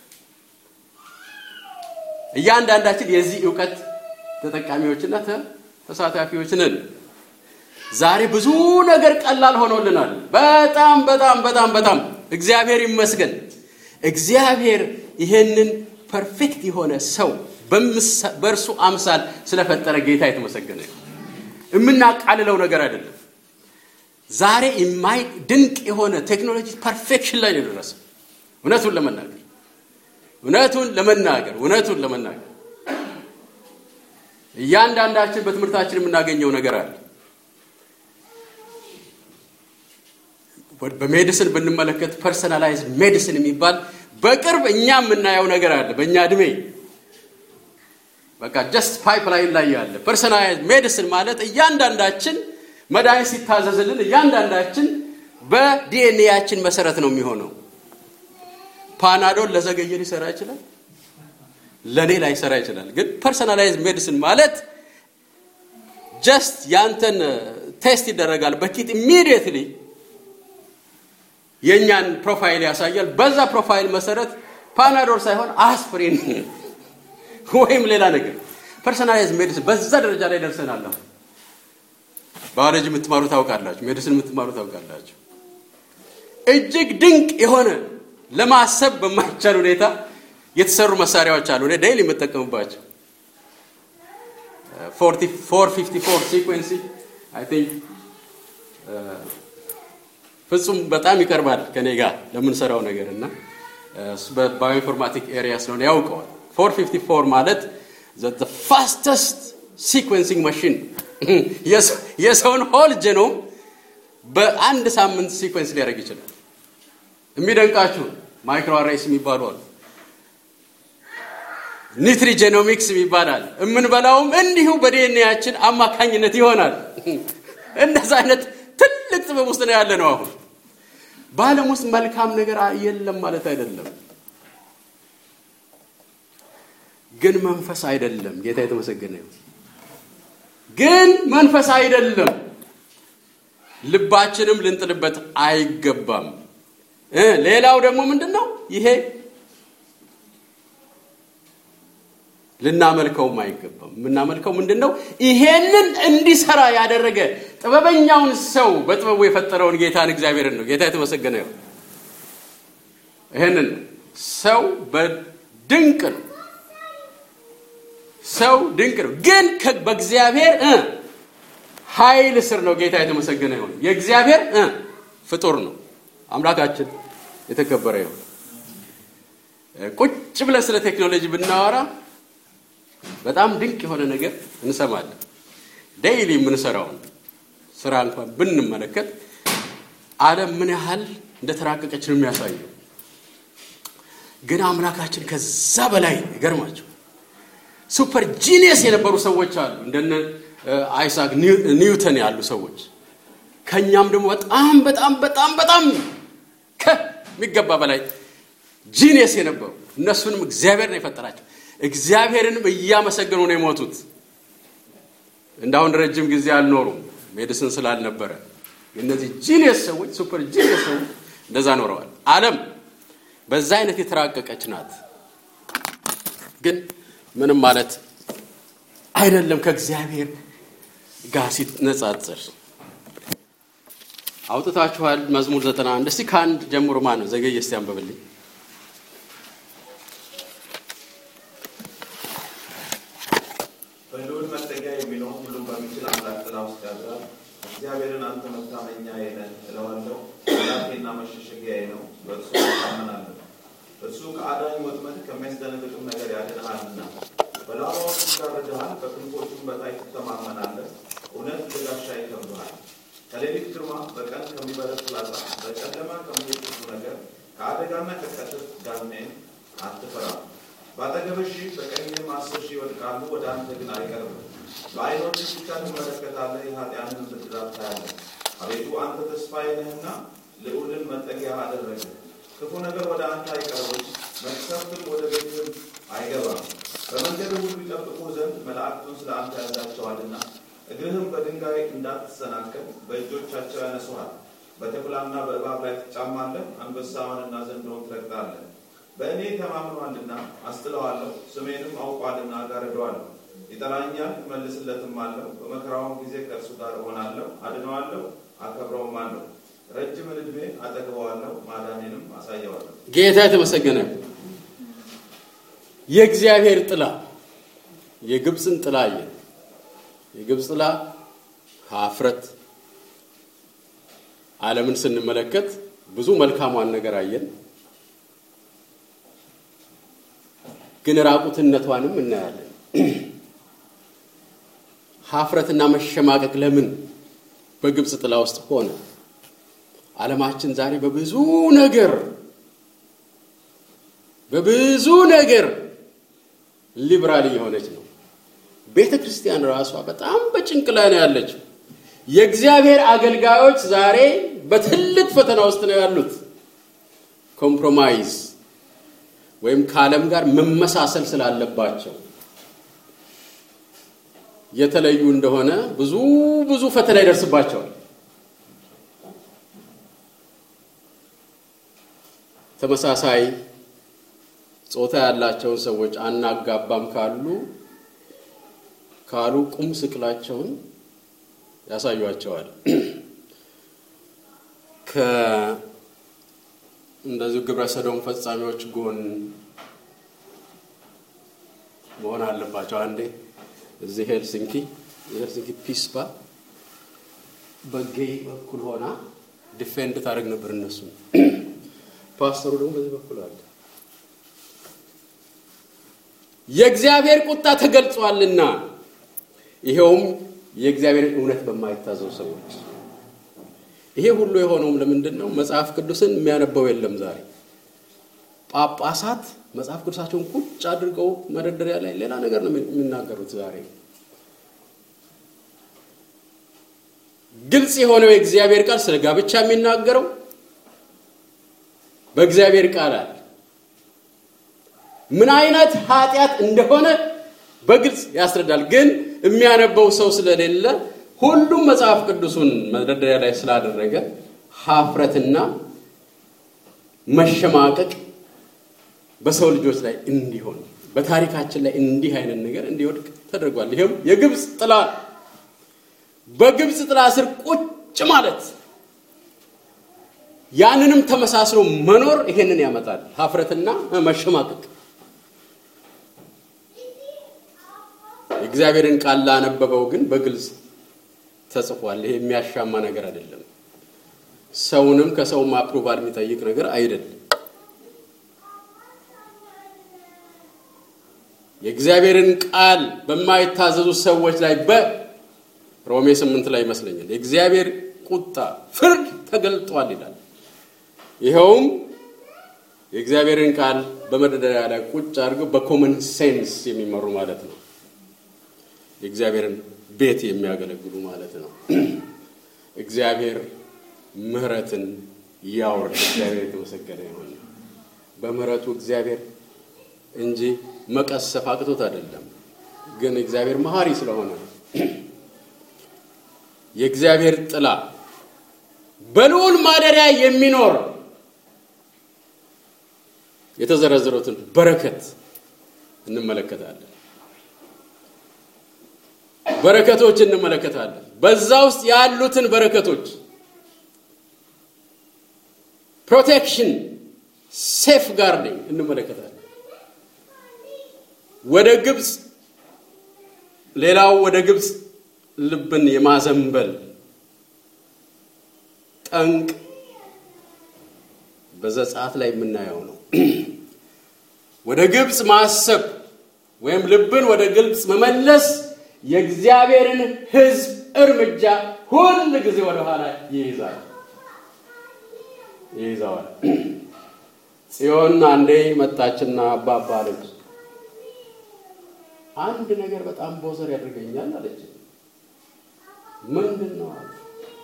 እያንዳንዳችን የዚህ እውቀት ተጠቃሚዎችና ተሳታፊዎች ነን። ዛሬ ብዙ ነገር ቀላል ሆኖልናል። በጣም በጣም በጣም በጣም እግዚአብሔር ይመስገን። እግዚአብሔር ይሄንን ፐርፌክት የሆነ ሰው በእርሱ አምሳል ስለፈጠረ ጌታ የተመሰገነ የምናቃልለው ነገር አይደለም። ዛሬ የማይ ድንቅ የሆነ ቴክኖሎጂ ፐርፌክሽን ላይ ነው የደረሰው። እውነቱን ለመናገር እውነቱን ለመናገር እውነቱን ለመናገር እያንዳንዳችን በትምህርታችን የምናገኘው ነገር አለ። በሜዲሲን ብንመለከት ፐርሰናላይዝ ሜዲሲን የሚባል በቅርብ እኛ የምናየው ነገር አለ። በእኛ እድሜ በቃ ጀስት ፓይፕላይን ላይ ያለ ፐርሰናላይዝ ሜዲሲን ማለት እያንዳንዳችን መድኃኒት ሲታዘዝልን እያንዳንዳችን በዲኤንኤያችን መሰረት ነው የሚሆነው። ፓናዶል ለዘገየ ሊሰራ ይችላል፣ ለእኔ ላይሰራ ይችላል። ግን ፐርሰናላይዝ ሜዲሲን ማለት ጀስት ያንተን ቴስት ይደረጋል በኪት ኢሚዲየትሊ የእኛን ፕሮፋይል ያሳያል። በዛ ፕሮፋይል መሰረት ፓናዶል ሳይሆን አስፕሪን ወይም ሌላ ነገር ፐርሰናላይዝ ሜዲሲን በዛ ደረጃ ላይ ደርሰናል። ባዮሎጂ የምትማሩ ታውቃላችሁ፣ ሜዲሲን የምትማሩ ታውቃላችሁ። እጅግ ድንቅ የሆነ ለማሰብ በማይቻል ሁኔታ የተሰሩ መሳሪያዎች አሉ። እኔ ዴይሊ የምጠቀምባቸው ፎር ፊፍቲ ፎር ሲኩዌንሲ አይ ቲንክ ፍጹም በጣም ይቀርባል ከኔ ጋር ለምንሰራው ነገር እና በባዮኢንፎርማቲክ ኤሪያ ስለሆነ ያውቀዋል። 454 ማለት ፋስተስት ሲኩዌንሲንግ ማሽን የሰውን ሆል ጀኖም በአንድ ሳምንት ሲኮንስ ሊያደርግ ይችላል። የሚደንቃችሁ ማይክሮ አሬስ የሚባሉ አሉ። ኒትሪጀኖሚክስ ይባላል። የምንበላውም እንዲሁ በዲኤንኤያችን አማካኝነት ይሆናል። እንደዛ አይነት ትልቅ ጥበብ ውስጥ ነው ያለ ነው። አሁን በዓለም ውስጥ መልካም ነገር የለም ማለት አይደለም፣ ግን መንፈስ አይደለም። ጌታ የተመሰገነ ይሁን። ግን መንፈስ አይደለም። ልባችንም ልንጥልበት አይገባም። ሌላው ደግሞ ምንድን ነው ይሄ ልናመልከውም አይገባም። የምናመልከው ምንድን ነው? ይሄንን እንዲሰራ ያደረገ ጥበበኛውን ሰው በጥበቡ የፈጠረውን ጌታን እግዚአብሔርን ነው። ጌታ የተመሰገነ ይሁን። ይሄንን ሰው በድንቅ ነው። ሰው ድንቅ ነው፣ ግን በእግዚአብሔር ኃይል ስር ነው። ጌታ የተመሰገነ ይሁን። የእግዚአብሔር ፍጡር ነው። አምላካችን የተከበረ ይሁን። ቁጭ ብለን ስለ ቴክኖሎጂ ብናወራ በጣም ድንቅ የሆነ ነገር እንሰማለን። ዴይሊ የምንሰራውን ስራ እንኳን ብንመለከት ዓለም ምን ያህል እንደተራቀቀች ነው የሚያሳየው። ግን አምላካችን ከዛ በላይ ይገርማቸው ሱፐር ጂኒየስ የነበሩ ሰዎች አሉ፣ እንደነ አይሳክ ኒውተን ያሉ ሰዎች ከእኛም ደግሞ በጣም በጣም በጣም በጣም ከሚገባ በላይ ጂኒየስ የነበሩ እነሱንም እግዚአብሔር ነው የፈጠራቸው። እግዚአብሔርንም እያመሰገኑ ነው የሞቱት። እንዳሁን ረጅም ጊዜ አልኖሩም ሜዲሲን ስላልነበረ። እነዚህ ጂኒየስ ሰዎች ሱፐር ጂኒየስ ሰዎች እንደዛ ኖረዋል። ዓለም በዛ አይነት የተራቀቀች ናት። ግን ምንም ማለት አይደለም ከእግዚአብሔር ጋር ሲነጻጸር። አውጥታችኋል መዝሙር ዘጠና አንድ እስቲ ከአንድ ጀምሮ ማን ነው ዘገየ እስቲ አንበብልኝ። በልዑል መጠጊያ የሚኖር ሁሉም በሚችል አምላክ ጥላ ውስጥ ያድራል። እግዚአብሔርን አንተ መታመኛዬ ነህ እለዋለሁ። አምላኬና መሸሸጊያዬ ነው፣ በእርሱ እታመናለሁ። እርሱ ከአዳኝ ወጥመድ ከሚያስደነግጥም ነገር ያድንሃልና። በላባዎቹ ይጋርድሃል፣ በክንፎቹም በታች ትተማመናለህ። እውነት ለጋሻ ይከብብሃል። ከሌሊት ግርማ፣ በቀን ከሚበረር ፍላጻ፣ በጨለማ ከሚሄድ ክፉ ነገር፣ ከአደጋና ከቀትር ጋኔን አትፈራም። በአጠገብህ ሺህ በቀኝህም አስር ሺህ ይወድቃሉ፣ ወደ አንተ ግን አይቀርብም። በዓይኖችህ ብቻ ትመለከታለህ፣ የኃጢአንን ብድራት ታያለህ። አቤቱ አንተ ተስፋዬ ነህና ልዑልን መጠጊያ አደረግህ። ክፉ ነገር ወደ አንተ አይቀርብም፣ መቅሰፍትም ወደ ቤትህም አይገባም። በመንገድህ ሁሉ ይጠብቁ ዘንድ መላእክቱን ስለ አንተ ያዛቸዋልና እግርህም በድንጋይ እንዳትሰናከል በእጆቻቸው ያነሱሃል። በተኩላና በእባብ ላይ ትጫማለህ፣ አንበሳውንና ዘንዶውን ትረግጣለህ። በእኔ ተማምኗልና አስጥለዋለሁ፣ ስሜንም አውቋልና ጋርደዋለሁ። ይጠራኛል፣ እመልስለትም አለሁ። በመከራውም ጊዜ ከእርሱ ጋር እሆናለሁ፣ አድነዋለሁ፣ አከብረውም አለሁ። ረጅምን ዕድሜ አጠግበዋለሁ፣ ማዳኔንም አሳየዋለሁ። ጌታ የተመሰገነ የእግዚአብሔር ጥላ የግብፅን ጥላ አየን። የግብፅ ጥላ ሀፍረት ዓለምን ስንመለከት ብዙ መልካሟን ነገር አየን፣ ግን ራቁትነቷንም እናያለን። ሀፍረትና መሸማቀቅ ለምን በግብፅ ጥላ ውስጥ ሆነ? ዓለማችን ዛሬ በብዙ ነገር በብዙ ነገር ሊብራል እየሆነች ነው። ቤተ ክርስቲያን ራሷ በጣም በጭንቅ ላይ ነው ያለችው። የእግዚአብሔር አገልጋዮች ዛሬ በትልቅ ፈተና ውስጥ ነው ያሉት። ኮምፕሮማይዝ ወይም ከዓለም ጋር መመሳሰል ስላለባቸው የተለዩ እንደሆነ ብዙ ብዙ ፈተና ይደርስባቸዋል። ተመሳሳይ ጾታ ያላቸውን ሰዎች አናጋባም ካሉ ካሉ ቁም ስቅላቸውን ያሳዩቸዋል። እንደዚሁ ግብረ ሰዶም ፈጻሚዎች ጎን መሆን አለባቸው። አንዴ እዚህ ሄልሲንኪ የሄልሲንኪ ፒስፓ በጌይ በኩል ሆና ዲፌንድ ታደርግ ነበር እነሱ ፓስተሩ ደግሞ በዚህ በኩል አለ። የእግዚአብሔር ቁጣ ተገልጿልና ይኸውም የእግዚአብሔርን እውነት በማይታዘው ሰዎች ይሄ ሁሉ የሆነውም ለምንድን ነው? መጽሐፍ ቅዱስን የሚያነበው የለም ዛሬ። ጳጳሳት መጽሐፍ ቅዱሳቸውን ቁጭ አድርገው መደርደሪያ ላይ ሌላ ነገር ነው የሚናገሩት ዛሬ። ግልጽ የሆነው የእግዚአብሔር ቃል ስለ ጋብቻ የሚናገረው በእግዚአብሔር ቃል አለ። ምን አይነት ኃጢአት እንደሆነ በግልጽ ያስረዳል። ግን የሚያነበው ሰው ስለሌለ ሁሉም መጽሐፍ ቅዱሱን መደርደሪያ ላይ ስላደረገ ሀፍረትና መሸማቀቅ በሰው ልጆች ላይ እንዲሆን በታሪካችን ላይ እንዲህ አይነት ነገር እንዲወድቅ ተደርጓል። ይሄም የግብፅ ጥላ በግብፅ ጥላ ስር ቁጭ ማለት ያንንም ተመሳስሎ መኖር ይሄንን ያመጣል፣ ሀፍረትና መሸማቀቅ። የእግዚአብሔርን ቃል ላነበበው ግን በግልጽ ተጽፏል። ይሄ የሚያሻማ ነገር አይደለም። ሰውንም ከሰውም አፕሩቫል የሚጠይቅ ነገር አይደለም። የእግዚአብሔርን ቃል በማይታዘዙ ሰዎች ላይ በሮሜ ስምንት ላይ ይመስለኛል የእግዚአብሔር ቁጣ ፍርድ ተገልጧል ይላል። ይኸውም የእግዚአብሔርን ቃል በመደርደሪያ ላይ ቁጭ አድርገው በኮመን ሴንስ የሚመሩ ማለት ነው። የእግዚአብሔርን ቤት የሚያገለግሉ ማለት ነው። እግዚአብሔር ምሕረትን ያወርድ። እግዚአብሔር የተመሰገነ ይሁን። በምሕረቱ እግዚአብሔር እንጂ መቀሰፍ አቅቶት አይደለም። ግን እግዚአብሔር መሐሪ ስለሆነ የእግዚአብሔር ጥላ በልዑል ማደሪያ የሚኖር የተዘረዘሩትን በረከት እንመለከታለን። በረከቶች እንመለከታለን። በዛ ውስጥ ያሉትን በረከቶች ፕሮቴክሽን፣ ሴፍ ጋርዲንግ እንመለከታለን። ወደ ግብፅ ሌላው ወደ ግብፅ ልብን የማዘንበል ጠንቅ በዘጸአት ላይ የምናየው ነው። ወደ ግብፅ ማሰብ ወይም ልብን ወደ ግብፅ መመለስ የእግዚአብሔርን ሕዝብ እርምጃ ሁል ጊዜ ወደኋላ ይይዛል ይይዘዋል። ጽዮን አንዴ መጣችና አባባ አለች። አንድ ነገር በጣም ቦዘር ያደርገኛል አለች። ምንድን ነው አለ።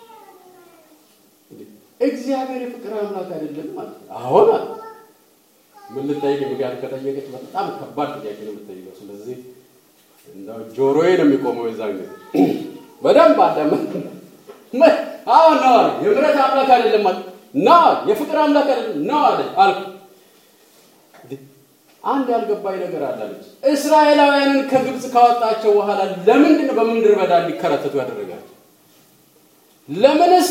እግዚአብሔር የፍቅር አምላክ አይደለም ማለት አሁን አለ። ምን ልጠይቅ ምክንያት ከጠየቀች በጣም ከባድ ጥያቄ ነው የምትጠይቀው። ስለዚህ እንደው ጆሮዬ ነው የሚቆመው የዛን ጊዜ በደንብ አዳመ አሁን ነው አለ። የምሕረት አምላክ አይደለም ማለት ነው። የፍቅር አምላክ አይደለም ነው አለ አልኩ። አንድ ያልገባኝ ነገር አላለች። እስራኤላውያንን ከግብፅ ካወጣቸው በኋላ ለምንድን ነው በምድረ በዳ እንዲከረተቱ ያደረጋቸው? ለምንስ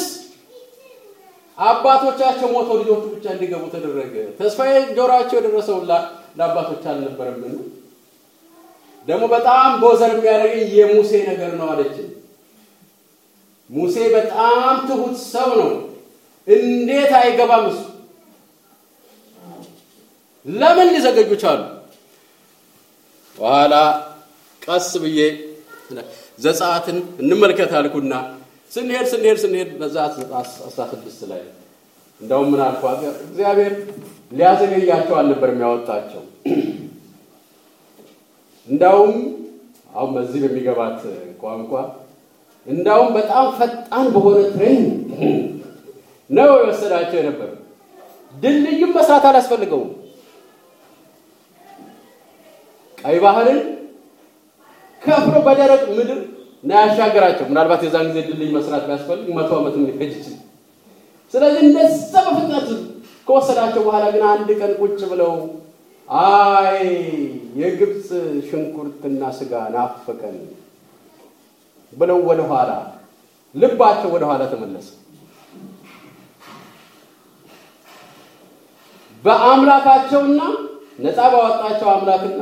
አባቶቻቸው ሞተው ልጆቹ ብቻ እንዲገቡ ተደረገ? ተስፋዬ ጆሯቸው የደረሰው ለአባቶች አልነበረምን? ደግሞ በጣም ቦዘር የሚያደርገኝ የሙሴ ነገር ነው አለችን። ሙሴ በጣም ትሁት ሰው ነው። እንዴት አይገባም እሱ ለምን ሊዘገጁ ቻሉ? በኋላ ቀስ ብዬ ዘጸአትን እንመልከት አልኩና ስንሄድ ስንሄድ ስንሄድ በዘጸአት አስራ ስድስት ላይ እንደውም ምን አልኩ፣ እግዚአብሔር ሊያዘገያቸው አልነበር የሚያወጣቸው። እንዳውም አሁን በዚህ በሚገባት ቋንቋ እንዳውም በጣም ፈጣን በሆነ ትሬን ነው የወሰዳቸው የነበረ። ድልድዩም መስራት አላስፈልገውም። ቀይ ባህርን ከፍሎ በደረቅ ምድር ነው ያሻገራቸው። ምናልባት የዛን ጊዜ ድልድይ መስራት ቢያስፈልግ መቶ ዓመትም ሊፈጅ ይችላል። ስለዚህ እንደዛ በፍጥነት ከወሰዳቸው በኋላ ግን አንድ ቀን ቁጭ ብለው አይ የግብፅ ሽንኩርትና ስጋ ናፈቀን ብለው ወደ ኋላ ልባቸው ወደ ኋላ ተመለሰ። በአምላካቸውና ነፃ ባወጣቸው አምላክና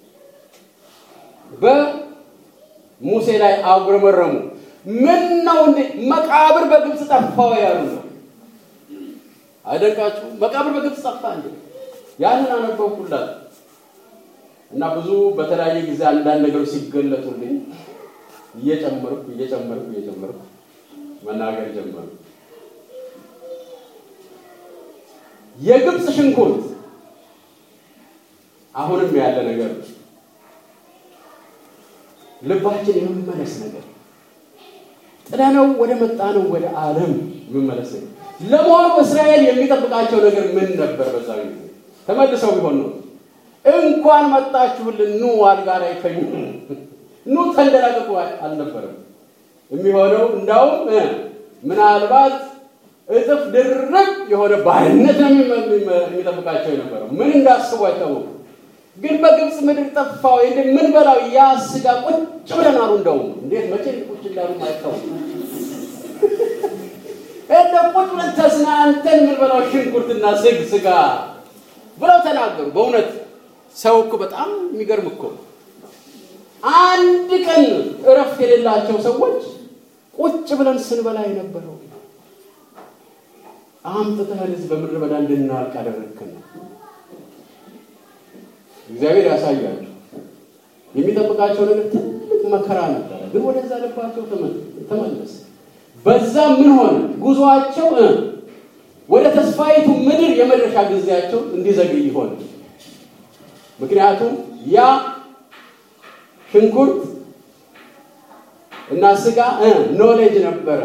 በሙሴ ላይ አጉረመረሙ። ምን ነው እንዴ መቃብር በግብፅ ጠፋው ያሉ ነው። አይደንቃችሁ? መቃብር በግብፅ ጠፋ እንዴ? ያንን አነበብኩላት እና ብዙ በተለያየ ጊዜ አንዳንድ ነገሮች ሲገለጡልኝ እየጨመርኩ እየጨመርኩ እየጨመርኩ መናገር ጀመሩ። የግብፅ ሽንኩርት አሁንም ያለ ነገር ነው። ልባችን የመመለስ ነገር ጥለነው ወደ መጣነው ወደ ዓለም የመመለስ ነገር። ለመሆኑ እስራኤል የሚጠብቃቸው ነገር ምን ነበር? በዛ ጊዜ ተመልሰው ቢሆን ነው እንኳን መጣችሁልን፣ ኑ አልጋ ላይ ተኙ፣ ኑ ተንደላቀቁ አልነበረም የሚሆነው። እንዳውም ምናልባት እጥፍ ድርብ የሆነ ባርነት ነው የሚጠብቃቸው የነበረው። ምን እንዳስቡ አይታወቁም። ግን በግብፅ ምድር ጠፋ ወይ ምን በላው ያ ስጋ ቁጭ ብለን አሉ። እንደውም እንዴት መቼ ቁጭ እንዳሉ አይታወቁም። እንደ ቁጭ ብለን ተዝናንተን ምን በላው ሽንኩርትና ስግ ስጋ ብለው ተናገሩ። በእውነት ሰው እኮ በጣም የሚገርም እኮ አንድ ቀን እረፍት የሌላቸው ሰዎች ቁጭ ብለን ስንበላ የነበረው አምጥተህን እዚህ በምድረ በዳ እንድናልቅ አደረግክን። እግዚአብሔር ያሳያቸው። የሚጠብቃቸው ነገር ትልቅ መከራ ነበረ፣ ግን ወደዛ ልባቸው ተመለሰ። በዛ ምን ሆነ? ጉዞአቸው ወደ ተስፋይቱ ምድር የመድረሻ ጊዜያቸው እንዲዘግይ ሆነ። ምክንያቱም ያ ሽንኩርት እና ስጋ ኖሌጅ ነበረ።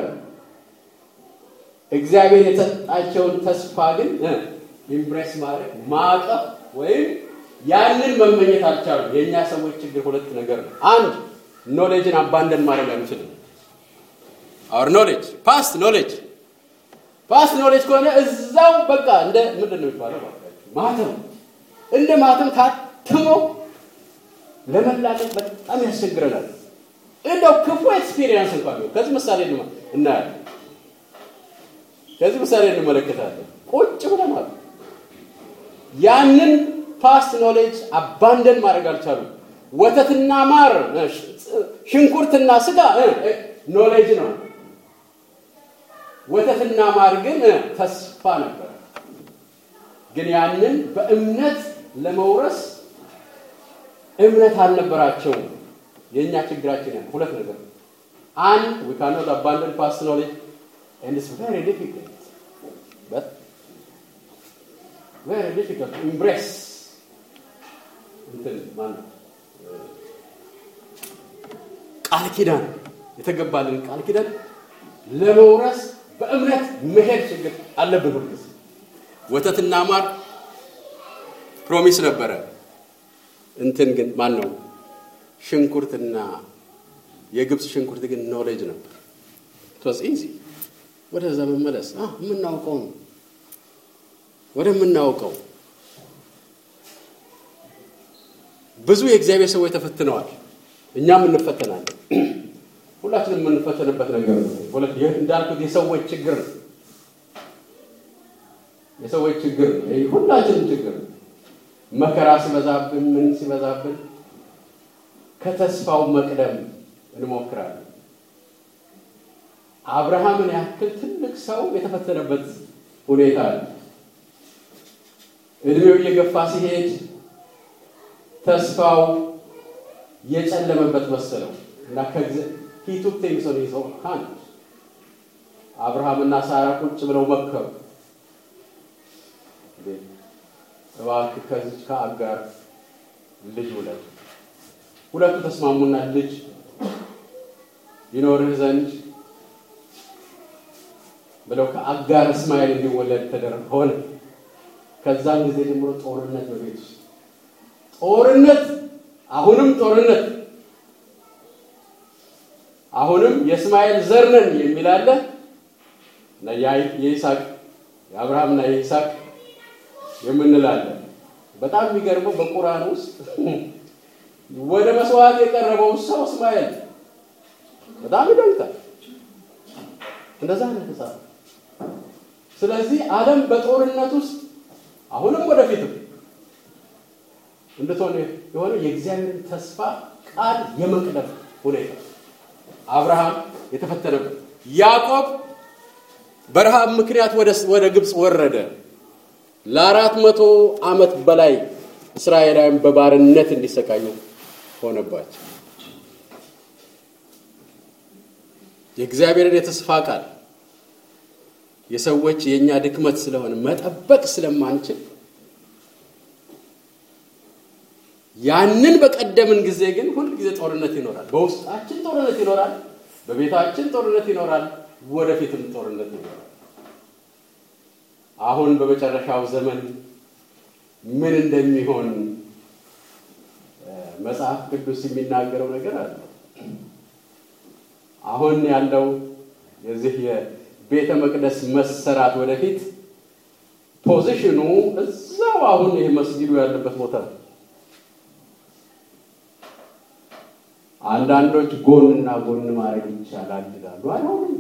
እግዚአብሔር የሰጣቸውን ተስፋ ግን ኢምፕሬስ ማድረግ ማቀፍ ወይም ያንን መመኘት አልቻሉም። የእኛ ሰዎች ችግር ሁለት ነገር ነው። አንድ ኖሌጅን አባንደን ማድረግ አንችልም። አወር ኖሌጅ ፓስት ኖሌጅ ፓስት ኖሌጅ ከሆነ እዛው በቃ እንደ ምንድን ነው የሚባለው ማተም እንደ ማተም ታትሞ ለመላቀቅ በጣም ያስቸግረናል። እንደው ክፉ ኤክስፒሪየንስ እንኳን ቢሆን ከዚህ ምሳሌ እናያለን። ከዚህ ምሳሌ እንመለከታለን። ቁጭ ብለናል። ያንን ፓስት ኖሌጅ አባንደን ማድረግ አልቻሉም። ወተትና ማር፣ ሽንኩርትና ስጋ ኖሌጅ ነው። ወተትና ማር ግን ተስፋ ነበር። ግን ያንን በእምነት ለመውረስ እምነት አልነበራቸውም። የእኛ ችግራችን ያ ሁለት ነገር አንድ we cannot abandon past knowledge and it's very difficult but very difficult to embrace እንትን ማለት ቃል ኪዳን የተገባልን ቃል ኪዳን ለመውረስ በእምነት መሄድ ችግር አለብን። ሁልጊዜ ወተትና ማር ፕሮሚስ ነበረ። እንትን ግን ማን ነው ሽንኩርትና የግብፅ ሽንኩርት ግን ኖሌጅ ነበር። ቶስ ኢዚ ወደዛ መመለስ የምናውቀው ነው ወደምናውቀው ብዙ የእግዚአብሔር ሰዎች ተፈትነዋል። እኛም እንፈተናለን። ሁላችንም የምንፈተንበት ነገር ነው። እንዳልኩት የሰዎች ችግር ነው። የሰዎች ችግር ነው። ይህ ሁላችንም ችግር ነው። መከራ ሲበዛብን፣ ምን ሲበዛብን ከተስፋው መቅደም እንሞክራለን። አብርሃምን ያክል ትልቅ ሰው የተፈተነበት ሁኔታ አለ። እድሜው እየገፋ ሲሄድ ተስፋው የጨለመበት መሰለው እና ሂቱ ቴምሶን ይዘው አንድ አብርሃምና ሳራ ቁጭ ብለው መከሩ። እባክህ ከዚች ከአጋር ልጅ ውለድ። ሁለቱ ተስማሙና ልጅ ይኖርህ ዘንድ ብለው ከአጋር እስማኤል እንዲወለድ ተደረገ ሆነ። ከዛን ጊዜ ጀምሮ ጦርነት በቤት ውስጥ ጦርነት፣ አሁንም ጦርነት፣ አሁንም የእስማኤል ዘር ነን የሚል አለ እና የይስሐቅ የአብርሃምና የይስሐቅ የምንላለን። በጣም የሚገርመው በቁርአን ውስጥ ወደ መስዋዕት የቀረበው ሰው እስማኤል በጣም ይደንቃል። እንደዛ ነው የተጻፈው። ስለዚህ ዓለም በጦርነት ውስጥ አሁንም ወደፊትም እንድትሆን የሆነ የእግዚአብሔርን ተስፋ ቃል የመቅደም ሁኔታ አብርሃም የተፈተነበት፣ ያዕቆብ በረሃብ ምክንያት ወደ ግብፅ ወረደ። ለአራት መቶ ዓመት በላይ እስራኤላውያን በባርነት እንዲሰቃዩ ሆነባቸው። የእግዚአብሔርን የተስፋ ቃል የሰዎች የእኛ ድክመት ስለሆነ መጠበቅ ስለማንችል ያንን በቀደምን ጊዜ ግን ሁል ጊዜ ጦርነት ይኖራል። በውስጣችን ጦርነት ይኖራል። በቤታችን ጦርነት ይኖራል። ወደፊትም ጦርነት ይኖራል። አሁን በመጨረሻው ዘመን ምን እንደሚሆን መጽሐፍ ቅዱስ የሚናገረው ነገር አለ። አሁን ያለው የዚህ የቤተ መቅደስ መሰራት ወደፊት ፖዚሽኑ እዛው አሁን ይሄ መስጊዱ ያለበት ቦታ ነው። አንዳንዶች ጎንና ጎን ማድረግ ይቻላል ይላሉ። አይሆንም።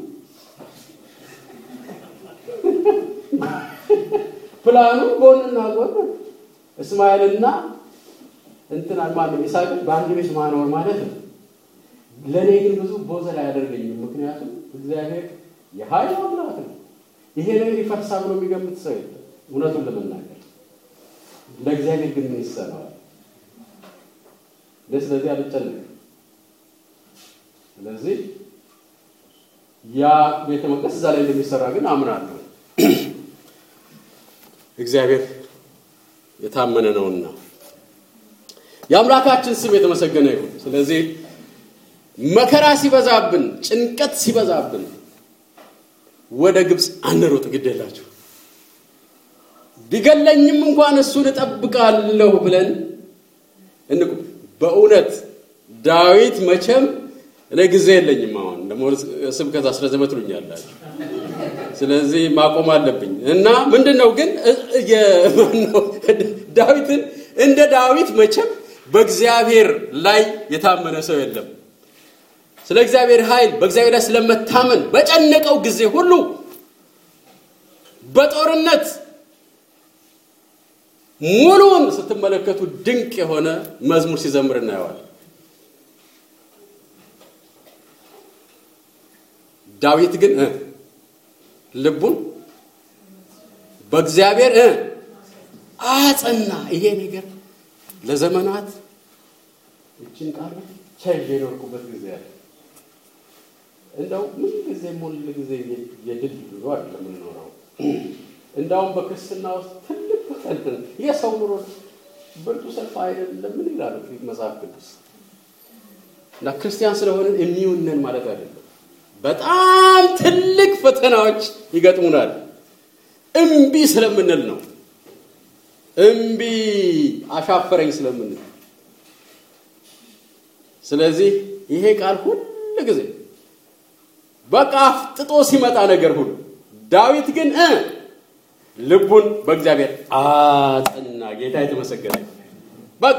ፕላኑ ጎንና ጎን እስማኤልና እንትና ማነው ይስሐቅን በአንድ ቤት ማኖር ማለት ነው። ለእኔ ግን ብዙ ቦዘል አያደርገኝም። ምክንያቱም እግዚአብሔር የኃይል አምላክ ነው። ይሄ ነገር ይፈርሳ ብሎ የሚገምት ሰው የለም። እውነቱን ለመናገር ለእግዚአብሔር ግን ምን ይሰራዋል? ስለዚህ አልጨነቅም። ስለዚህ ያ ቤተ መቅደስ እዛ ላይ እንደሚሰራ ግን አምናለሁ። እግዚአብሔር የታመነ ነውና የአምላካችን ስም የተመሰገነ ይሁን። ስለዚህ መከራ ሲበዛብን፣ ጭንቀት ሲበዛብን ወደ ግብፅ አንሮጥ፣ ግድ የላችሁ ቢገለኝም እንኳን እሱን እጠብቃለሁ ብለን እንቁ። በእውነት ዳዊት መቼም እኔ ጊዜ የለኝም። አሁን ደግሞ ስብከት አስረዘመ ትሉኛላችሁ። ስለዚህ ማቆም አለብኝ እና ምንድን ነው ግን ዳዊትን እንደ ዳዊት መቼም በእግዚአብሔር ላይ የታመነ ሰው የለም። ስለ እግዚአብሔር ኃይል በእግዚአብሔር ላይ ስለመታመን በጨነቀው ጊዜ ሁሉ በጦርነት ሙሉውን ስትመለከቱ ድንቅ የሆነ መዝሙር ሲዘምር እናየዋል። ዳዊት ግን ልቡን በእግዚአብሔር አጸና። ይሄ ነገር ለዘመናት እችን ቃል ቸዥ የኖርኩበት ጊዜ አለ። እንደው ምን ጊዜ ሙል ጊዜ የድል ኑሮ አይደለም የምንኖረው። እንዳውም በክርስትና ውስጥ ትልቅ ፈተና የሰው ኑሮ ብርቱ ሰልፍ አይደለም። ምን ይላሉ መጽሐፍ ቅዱስ? እና ክርስቲያን ስለሆንን የሚውነን ማለት አይደለም። በጣም ትልቅ ፈተናዎች ይገጥሙናል። እምቢ ስለምንል ነው። እምቢ አሻፈረኝ ስለምንል። ስለዚህ ይሄ ቃል ሁል ጊዜ በቃ አፍጥጦ ሲመጣ ነገር ሁሉ ዳዊት ግን እ ልቡን በእግዚአብሔር አጸና። ጌታ የተመሰገነ በቃ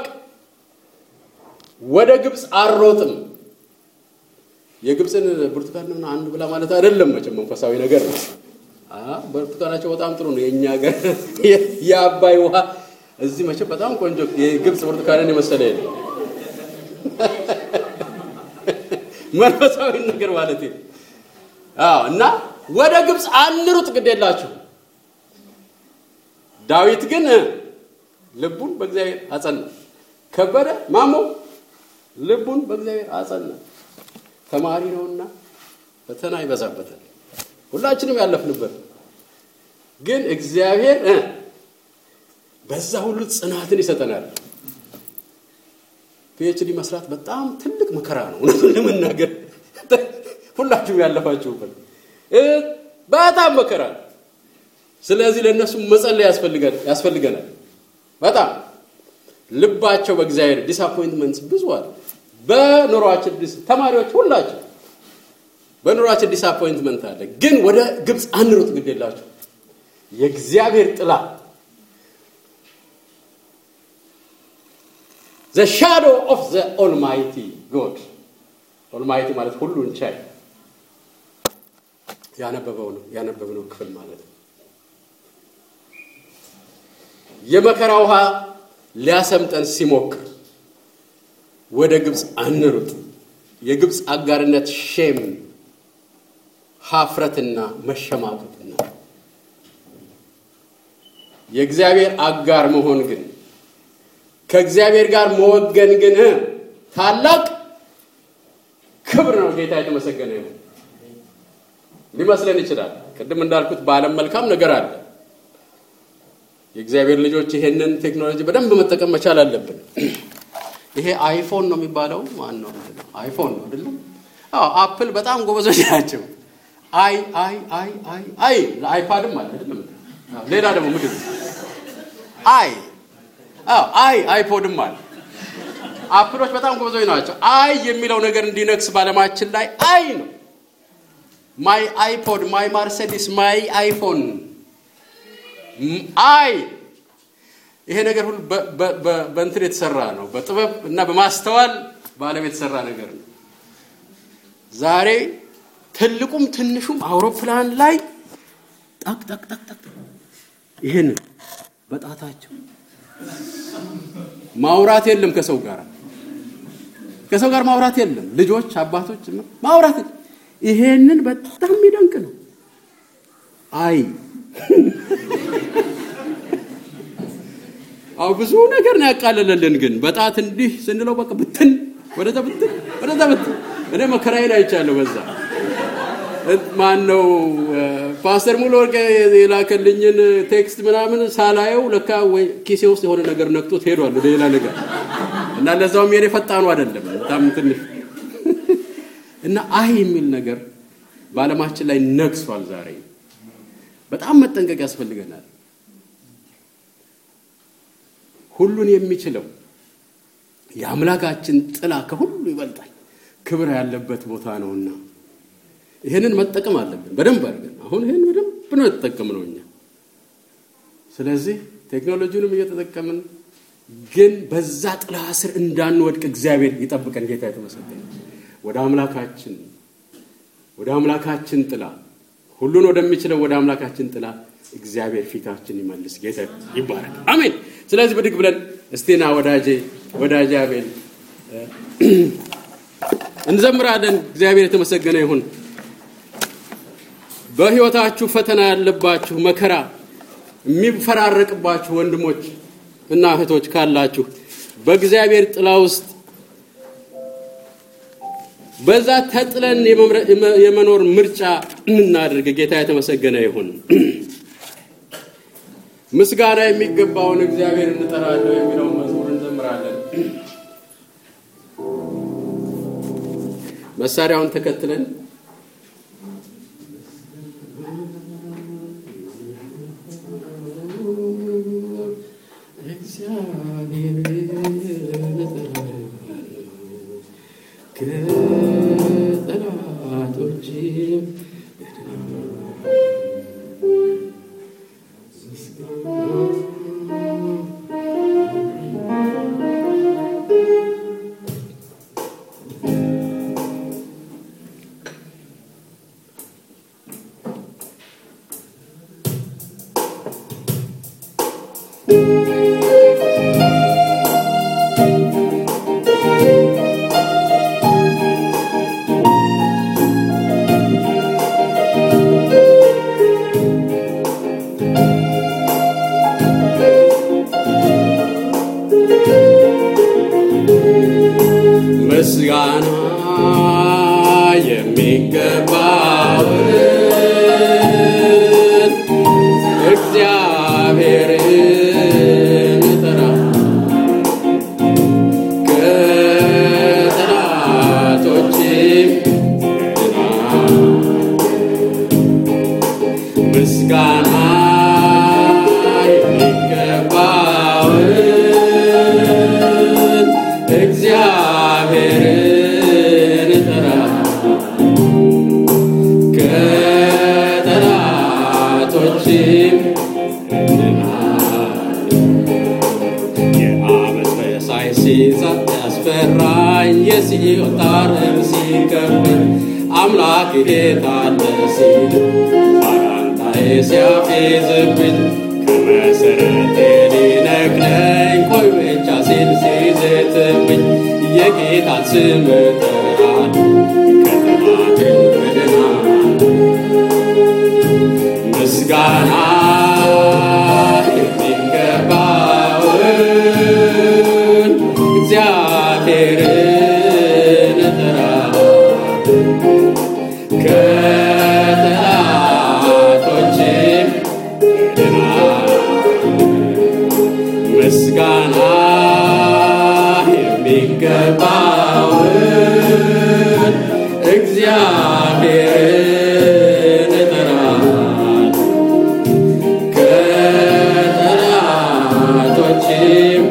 ወደ ግብፅ አልሮጥም። የግብፅን ብርቱካን ነው አንድ ብላ ማለት አይደለም። መቼም መንፈሳዊ ነገር ነው። ብርቱካናቸው በጣም ጥሩ ነው። የእኛ ሀገር የአባይ ውሃ እዚህ መቼም በጣም ቆንጆ የግብፅ ብርቱካንን የመሰለ የለም። መንፈሳዊ ነገር ማለት ነው። እና ወደ ግብፅ አንሩጥ ግድ የላችሁ። ዳዊት ግን ልቡን በእግዚአብሔር አጸና። ከበደ ማሞ ልቡን በእግዚአብሔር አጸና። ተማሪ ነውና ፈተና ይበዛበታል። ሁላችንም ያለፍንበት ግን እግዚአብሔር በዛ ሁሉ ጽናትን ይሰጠናል። ፒኤችዲ መስራት በጣም ትልቅ መከራ ነው። እውነቱን ለመናገር ሁላችሁም ያለፋችሁበት በጣም መከራ ነው። ስለዚህ ለእነሱ መጸለይ ያስፈልገናል። በጣም ልባቸው በእግዚአብሔር ዲስአፖይንትመንት ብዙ አለ። በኑሯችን ተማሪዎች ሁላቸው በኑሯችን ዲስአፖይንትመንት አለ። ግን ወደ ግብፅ አንሩጥ ግድ የላችሁ የእግዚአብሔር ጥላ ዘ ሻዶ ኦፍ ዘ ኦልማይቲ ጎድ ኦልማይቲ ማለት ሁሉን ቻይ ያነበበው ነው ያነበብነው ክፍል ማለት ነው። የመከራ ውሃ ሊያሰምጠን ሲሞክር ወደ ግብፅ አንሩጥ። የግብፅ አጋርነት ሼም፣ ሀፍረትና መሸማቀቅና የእግዚአብሔር አጋር መሆን ግን ከእግዚአብሔር ጋር መወገን ግን ታላቅ ክብር ነው። ጌታ የተመሰገነ ይሁን። ሊመስለን ይችላል። ቅድም እንዳልኩት በዓለም መልካም ነገር አለ። የእግዚአብሔር ልጆች ይሄንን ቴክኖሎጂ በደንብ መጠቀም መቻል አለብን። ይሄ አይፎን ነው የሚባለው። ማን ነው? አይፎን ነው አይደለም? አዎ፣ አፕል በጣም ጎበዞች ናቸው። አይ አይ አይ አይ አይ ለአይፓድም አለ አይደለም? አዎ፣ ሌላ ደግሞ ምንድን ነው? አይ አዎ፣ አይ አይፖድም አለ። አፕሎች በጣም ጎበዞች ናቸው። አይ የሚለው ነገር እንዲነግስ ባለማችን ላይ አይ ነው። ማይ አይፖድ፣ ማይ ማርሴዲስ፣ ማይ አይፎን፣ አይ ይሄ ነገር ሁሉ በእንትን የተሰራ ነው። በጥበብ እና በማስተዋል በዓለም የተሰራ ነገር ነው። ዛሬ ትልቁም ትንሹም አውሮፕላን ላይ ጠቅ ጠቅ ጠቅ ጠቅ ይህን በጣታቸው ማውራት የለም ከሰው ጋር ከሰው ጋር ማውራት የለም። ልጆች አባቶች ማውራት ይሄንን በጣም የሚደንቅ ነው። አይ አው ብዙ ነገር ነው ያቃለለልን። ግን በጣት እንዲህ ስንለው በቃ ብትን ወደዛ ብትን ወደዛ ብትን። እኔ መከራዬን አይቻለሁ። በዛ ማን ነው ፓስተር ሙሉ ወርቅ የላከልኝን ቴክስት ምናምን ሳላየው ለካ ወይ ኪሴ ውስጥ የሆነ ነገር ነክቶት ሄዷል ወደ ሌላ ነገር እና ለዛውም የኔ ፈጣኑ አይደለም በጣም ትንሽ እና አይ የሚል ነገር በዓለማችን ላይ ነግሷል። ዛሬ በጣም መጠንቀቅ ያስፈልገናል። ሁሉን የሚችለው የአምላካችን ጥላ ከሁሉ ይበልጣል፣ ክብር ያለበት ቦታ ነውና ይህንን መጠቀም አለብን በደንብ አድርገን። አሁን ይህን በደንብ ነው የተጠቀምነው እኛ። ስለዚህ ቴክኖሎጂውንም እየተጠቀምን ግን በዛ ጥላ ስር እንዳንወድቅ እግዚአብሔር ይጠብቀን። ጌታ የተመሰገነ ወደ አምላካችን ወደ አምላካችን ጥላ ሁሉን ወደሚችለው ወደ አምላካችን ጥላ እግዚአብሔር ፊታችን ይመልስ። ጌታ ይባረክ። አሜን። ስለዚህ ብድግ ብለን እስቲና ወዳጄ ወዳጄ አቤል እንዘምራለን። እግዚአብሔር የተመሰገነ ይሁን። በሕይወታችሁ ፈተና ያለባችሁ መከራ የሚፈራረቅባችሁ ወንድሞች እና እህቶች ካላችሁ በእግዚአብሔር ጥላ ውስጥ በዛ ተጥለን የመኖር ምርጫ እናድርግ። ጌታ የተመሰገነ ይሁን። ምስጋና የሚገባውን እግዚአብሔር እንጠራለሁ የሚለውን መዝሙር እንዘምራለን። መሳሪያውን ተከትለን ከጠላቶችም ምስጋና የሚገባውን እግዚአብሔርን እጠራ ከጠላቶችም ድናል። ምስጋና የሚገባውን እግዚአብሔርን እጠራ ከጠላቶችም ድናል። የዓመፅ መሳይ ሲዛት ያስፈራኝ የሲኦል ጣርም ሲከበኝ አምላክ የት አለ ሲል ባላንጣዬ ሲያፌዝብኝ ከመሰረቴ ሊነቅለኝ ቆይ ብቻ ሲል ሲዘትብኝ የጌታን ስም እጠራለሁ ከጠላቴም እድናለሁ። ምስጋና የሚገባውን እግዚአብሔርን እጠራለሁ ከጠላቶችም የሚገባውን እግዚአብሔርን እጠራለሁ ከጠላቶችም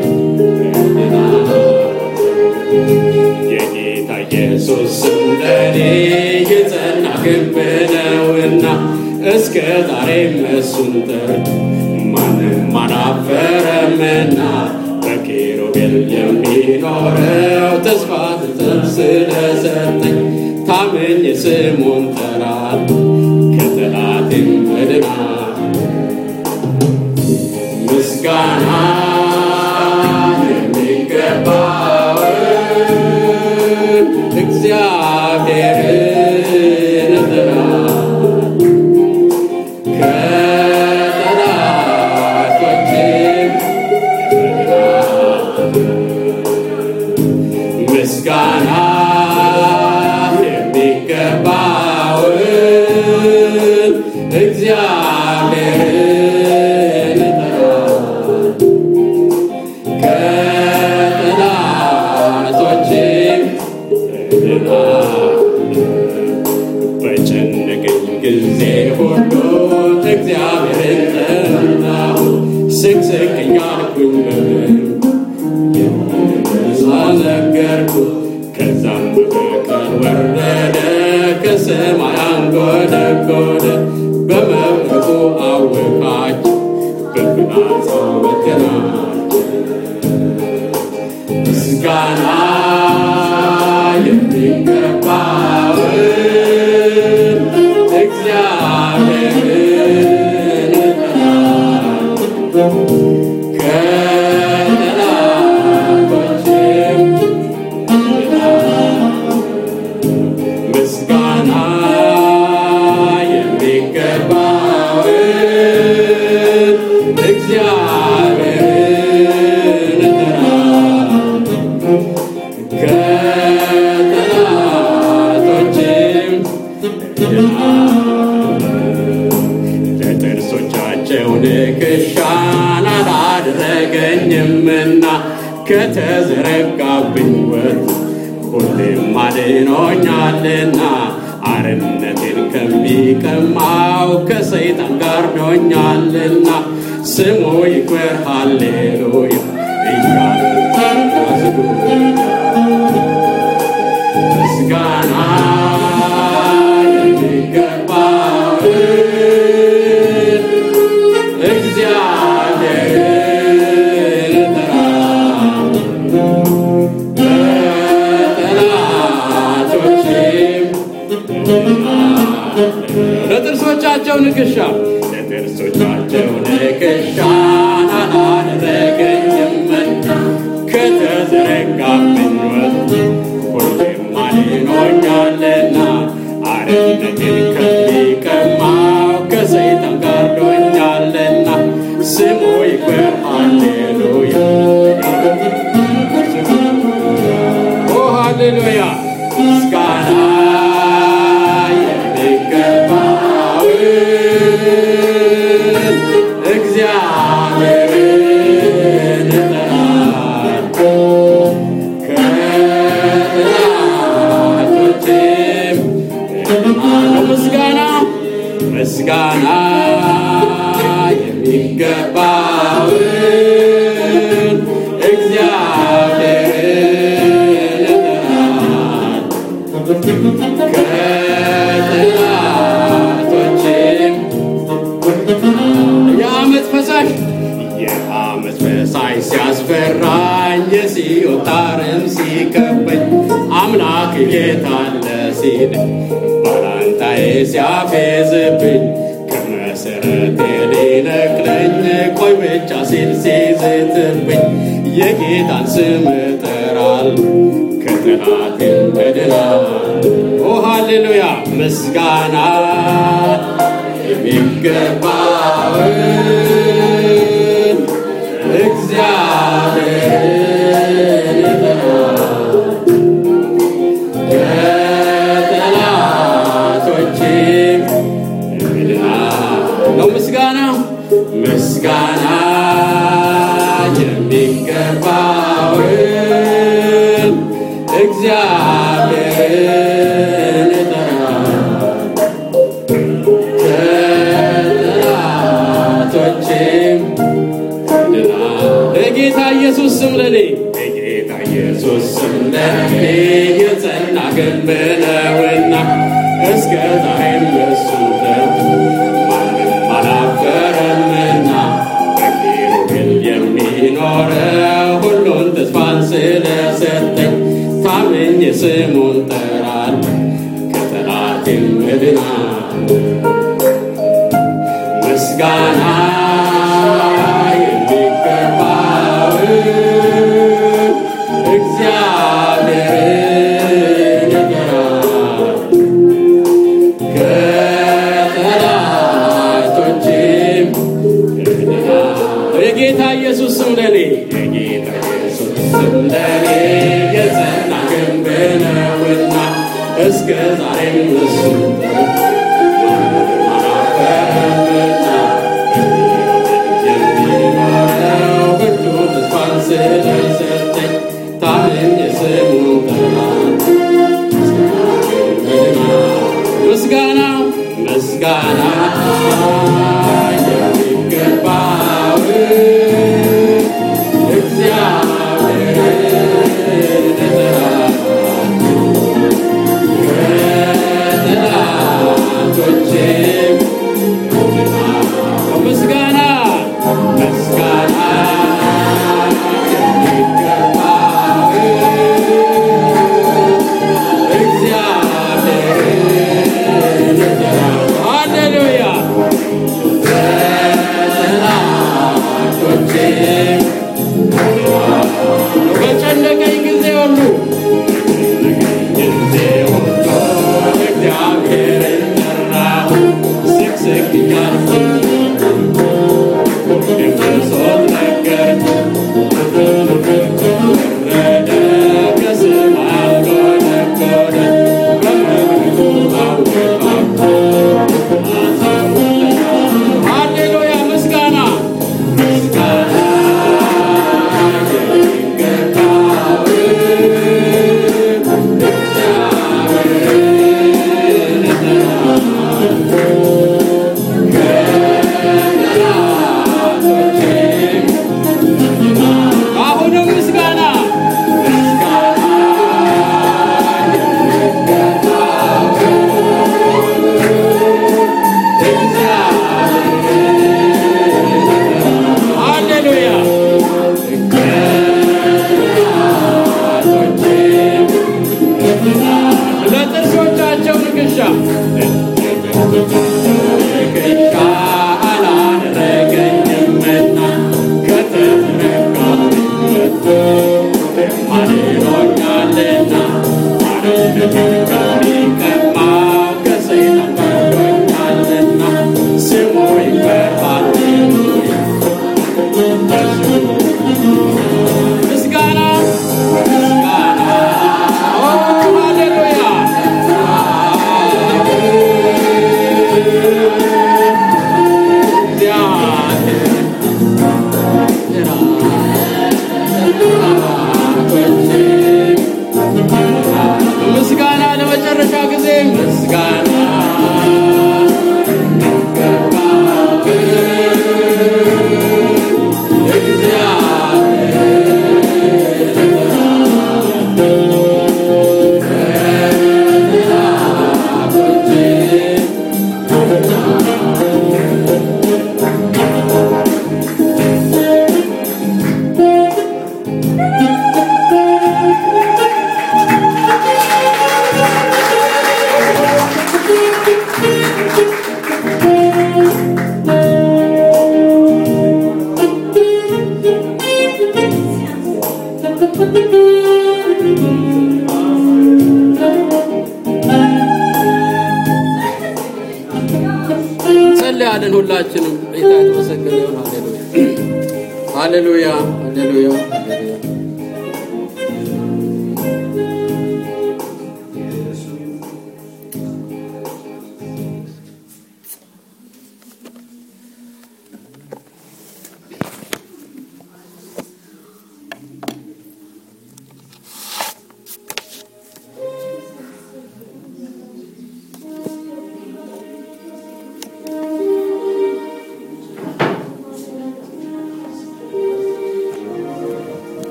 የጌታ ኢየሱስ ስም ለእኔ የጸና ግንብ ነውና እስከ ዛሬም እሱን ጠርቶ ማንም አላፈረምና በኪሩቤል የሚኖረው ተስፋ ትጥር ስለሰጠኝ ታምኜ ስሙን ጠራለሁ ከጠላቴም እድናለሁ። ምስጋና የሚገባውን እግዚአብሔርን እጠራለሁ ከጠላቶችም ምስጋና የሚገባውን እግዚአብሔርን እጠራለሁ ከጠላቶችም በጨነቀኝ ጊዜ ሁሉ እግዚአብሔርን ጠራሁ። ስቅስቅኝ አልኩኝ በምሳ ነገርኩ። ከዛም በቀን ወረደ ከሰማይ አንጎደጎደ በመብረቁ አወካቸው በፍላጻው በተናቸው ምስጋና የሚገባውን እግዚአብሔርን እጠራለሁ ከጠላቶችም ምስጋና የሚገባውን እግዚአብሔርን እጠራለሁ ከጠላቶችም ለጥርሶቻቸው ንክሻን አላደረገኝምና ከተዘረጋብኝ ወጥ ሁሌም አድኖኛልና አርነቴን ከሚቀማው ከሰይጣን ጋርዶኛልና ስሙ ይክበር ሃሌሉያ እያሉ ምስጋና የሚገባውን እግዚአብሔርን እጠራለሁ በጠላቶቼም ለጥርሶቻቸው ንክሻ ለጥርሶቻቸው ንክሻን አላደረገኝምና ከተዘረጋብኝ ወጥ ሁሌም አድኖኛልና አርነቴን ከሚቀማው ከሰይጣን ጋርዶኛልና ስሙ ይክበር ሃሌሉያ ኦ ሃሌሉያ ምስጋና የሚገባውን እግዚአብሔርን እጠራለሁ ከጠላቶቼም እድናለሁ። ምስጋና ምስጋና የሚገባውን እግዚአብሔርን እጠራለሁ ከጠላቶቼም የዓመት ፈሳሽ የዓመት ፈሳሽ ሲያስፈራኝ የሲኦል ጣርም ሲከበኝ አምላክ የታለ ሲል ባላንጣዬ ሲያፌዝብኝ ከመሰረቴ ሊነቅለኝ ቆይ ብቻ ሲል ሲዝትብኝ የጌታን ስም እጠራለሁ ከጠላቴም እድናለሁ። ኦ ሃሌሉያ ምስጋና የሚገባውን እግዚአብሔርን እጠራለሁ ከጠላቶቼም እድናለሁ። ነው ምስጋና ምስጋና የሚገባውን እግዚአብሔርን እጠራለሁ ከጠላቶቼም በጌታ ኢየሱስ ስም ለኔ በጌታ ኢየሱስ ስም ለኔ የጸና ግንብ ነውና እስከ ዛሬም በሱ ደጅ ማንም አላፈረምና በኪሩቤል የሚኖረው ሁሉን ተስፋን ስለሰጠኝ ታምኜ ስሙን ጠራለሁ ከጠላቴም እድናለሁ። ምስጋና የሚገባው እግዚአብሔርን እጠራለሁ ከጠላቶቼም እድናለሁ። የጌታ ኢየሱስ ስም ለኔ የጌታ ኢየሱስ ስም ለኔ የጸና ግንብ ነውና እስከ ዛሬም እሱ የሚኖረው ብርቱ ተስፋን ስለሰጠኝ ታምኜ ስሙን ጠራለሁ። ምስጋና ምስጋና የሚገባው እግዚአብሔርን እጠራለሁ ከጠላቶቼም ምስጋና ምስጋና የሚገባው እግዚአብሔርን እጠራለሁ። ሃሌሉያ ከጠላቶቼም በጨነቀኝ ጊዜ ሁሉ ጊዜ ሁሉ እግዚአብሔርን ጠራሁ ስቅስቅ እያልኩ የብሶት ነገር ወረደ ከሰማይ አንጎደጎደ በመብረቁ አወጣው ሃሌሉያ ምስጋና ምስጋና የሚገባው እግዚአብሔርን እጠራለሁ ከጠላቶቼም አሁንም ምስጋና ምስጋና የሚገባው እግዚአብሔርን ሃሌሉያ ከጠላቶቼም ለጥርሶቻቸው ንክሻ ንክሻ አላደረገኝምና ከተረካበት አድኖኛልና አርነትን ከሚቀማው ከሰይጣን ፈርዶኛልና ስሙ ይክበር ሃሌሉያ ምስጋና ምስጋና ኦ ሃሌሉያ ምስጋና ለመጨረሻ ጊዜ ምስጋና ጸልያለን ሁላችንም ጌታ የተመሰገነ ይሁን ሃሌሉያ ሃሌሉያ ሃሌሉያ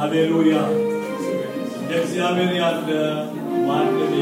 ሃሌሉያ! እንደ እግዚአብሔር ያለ ማንም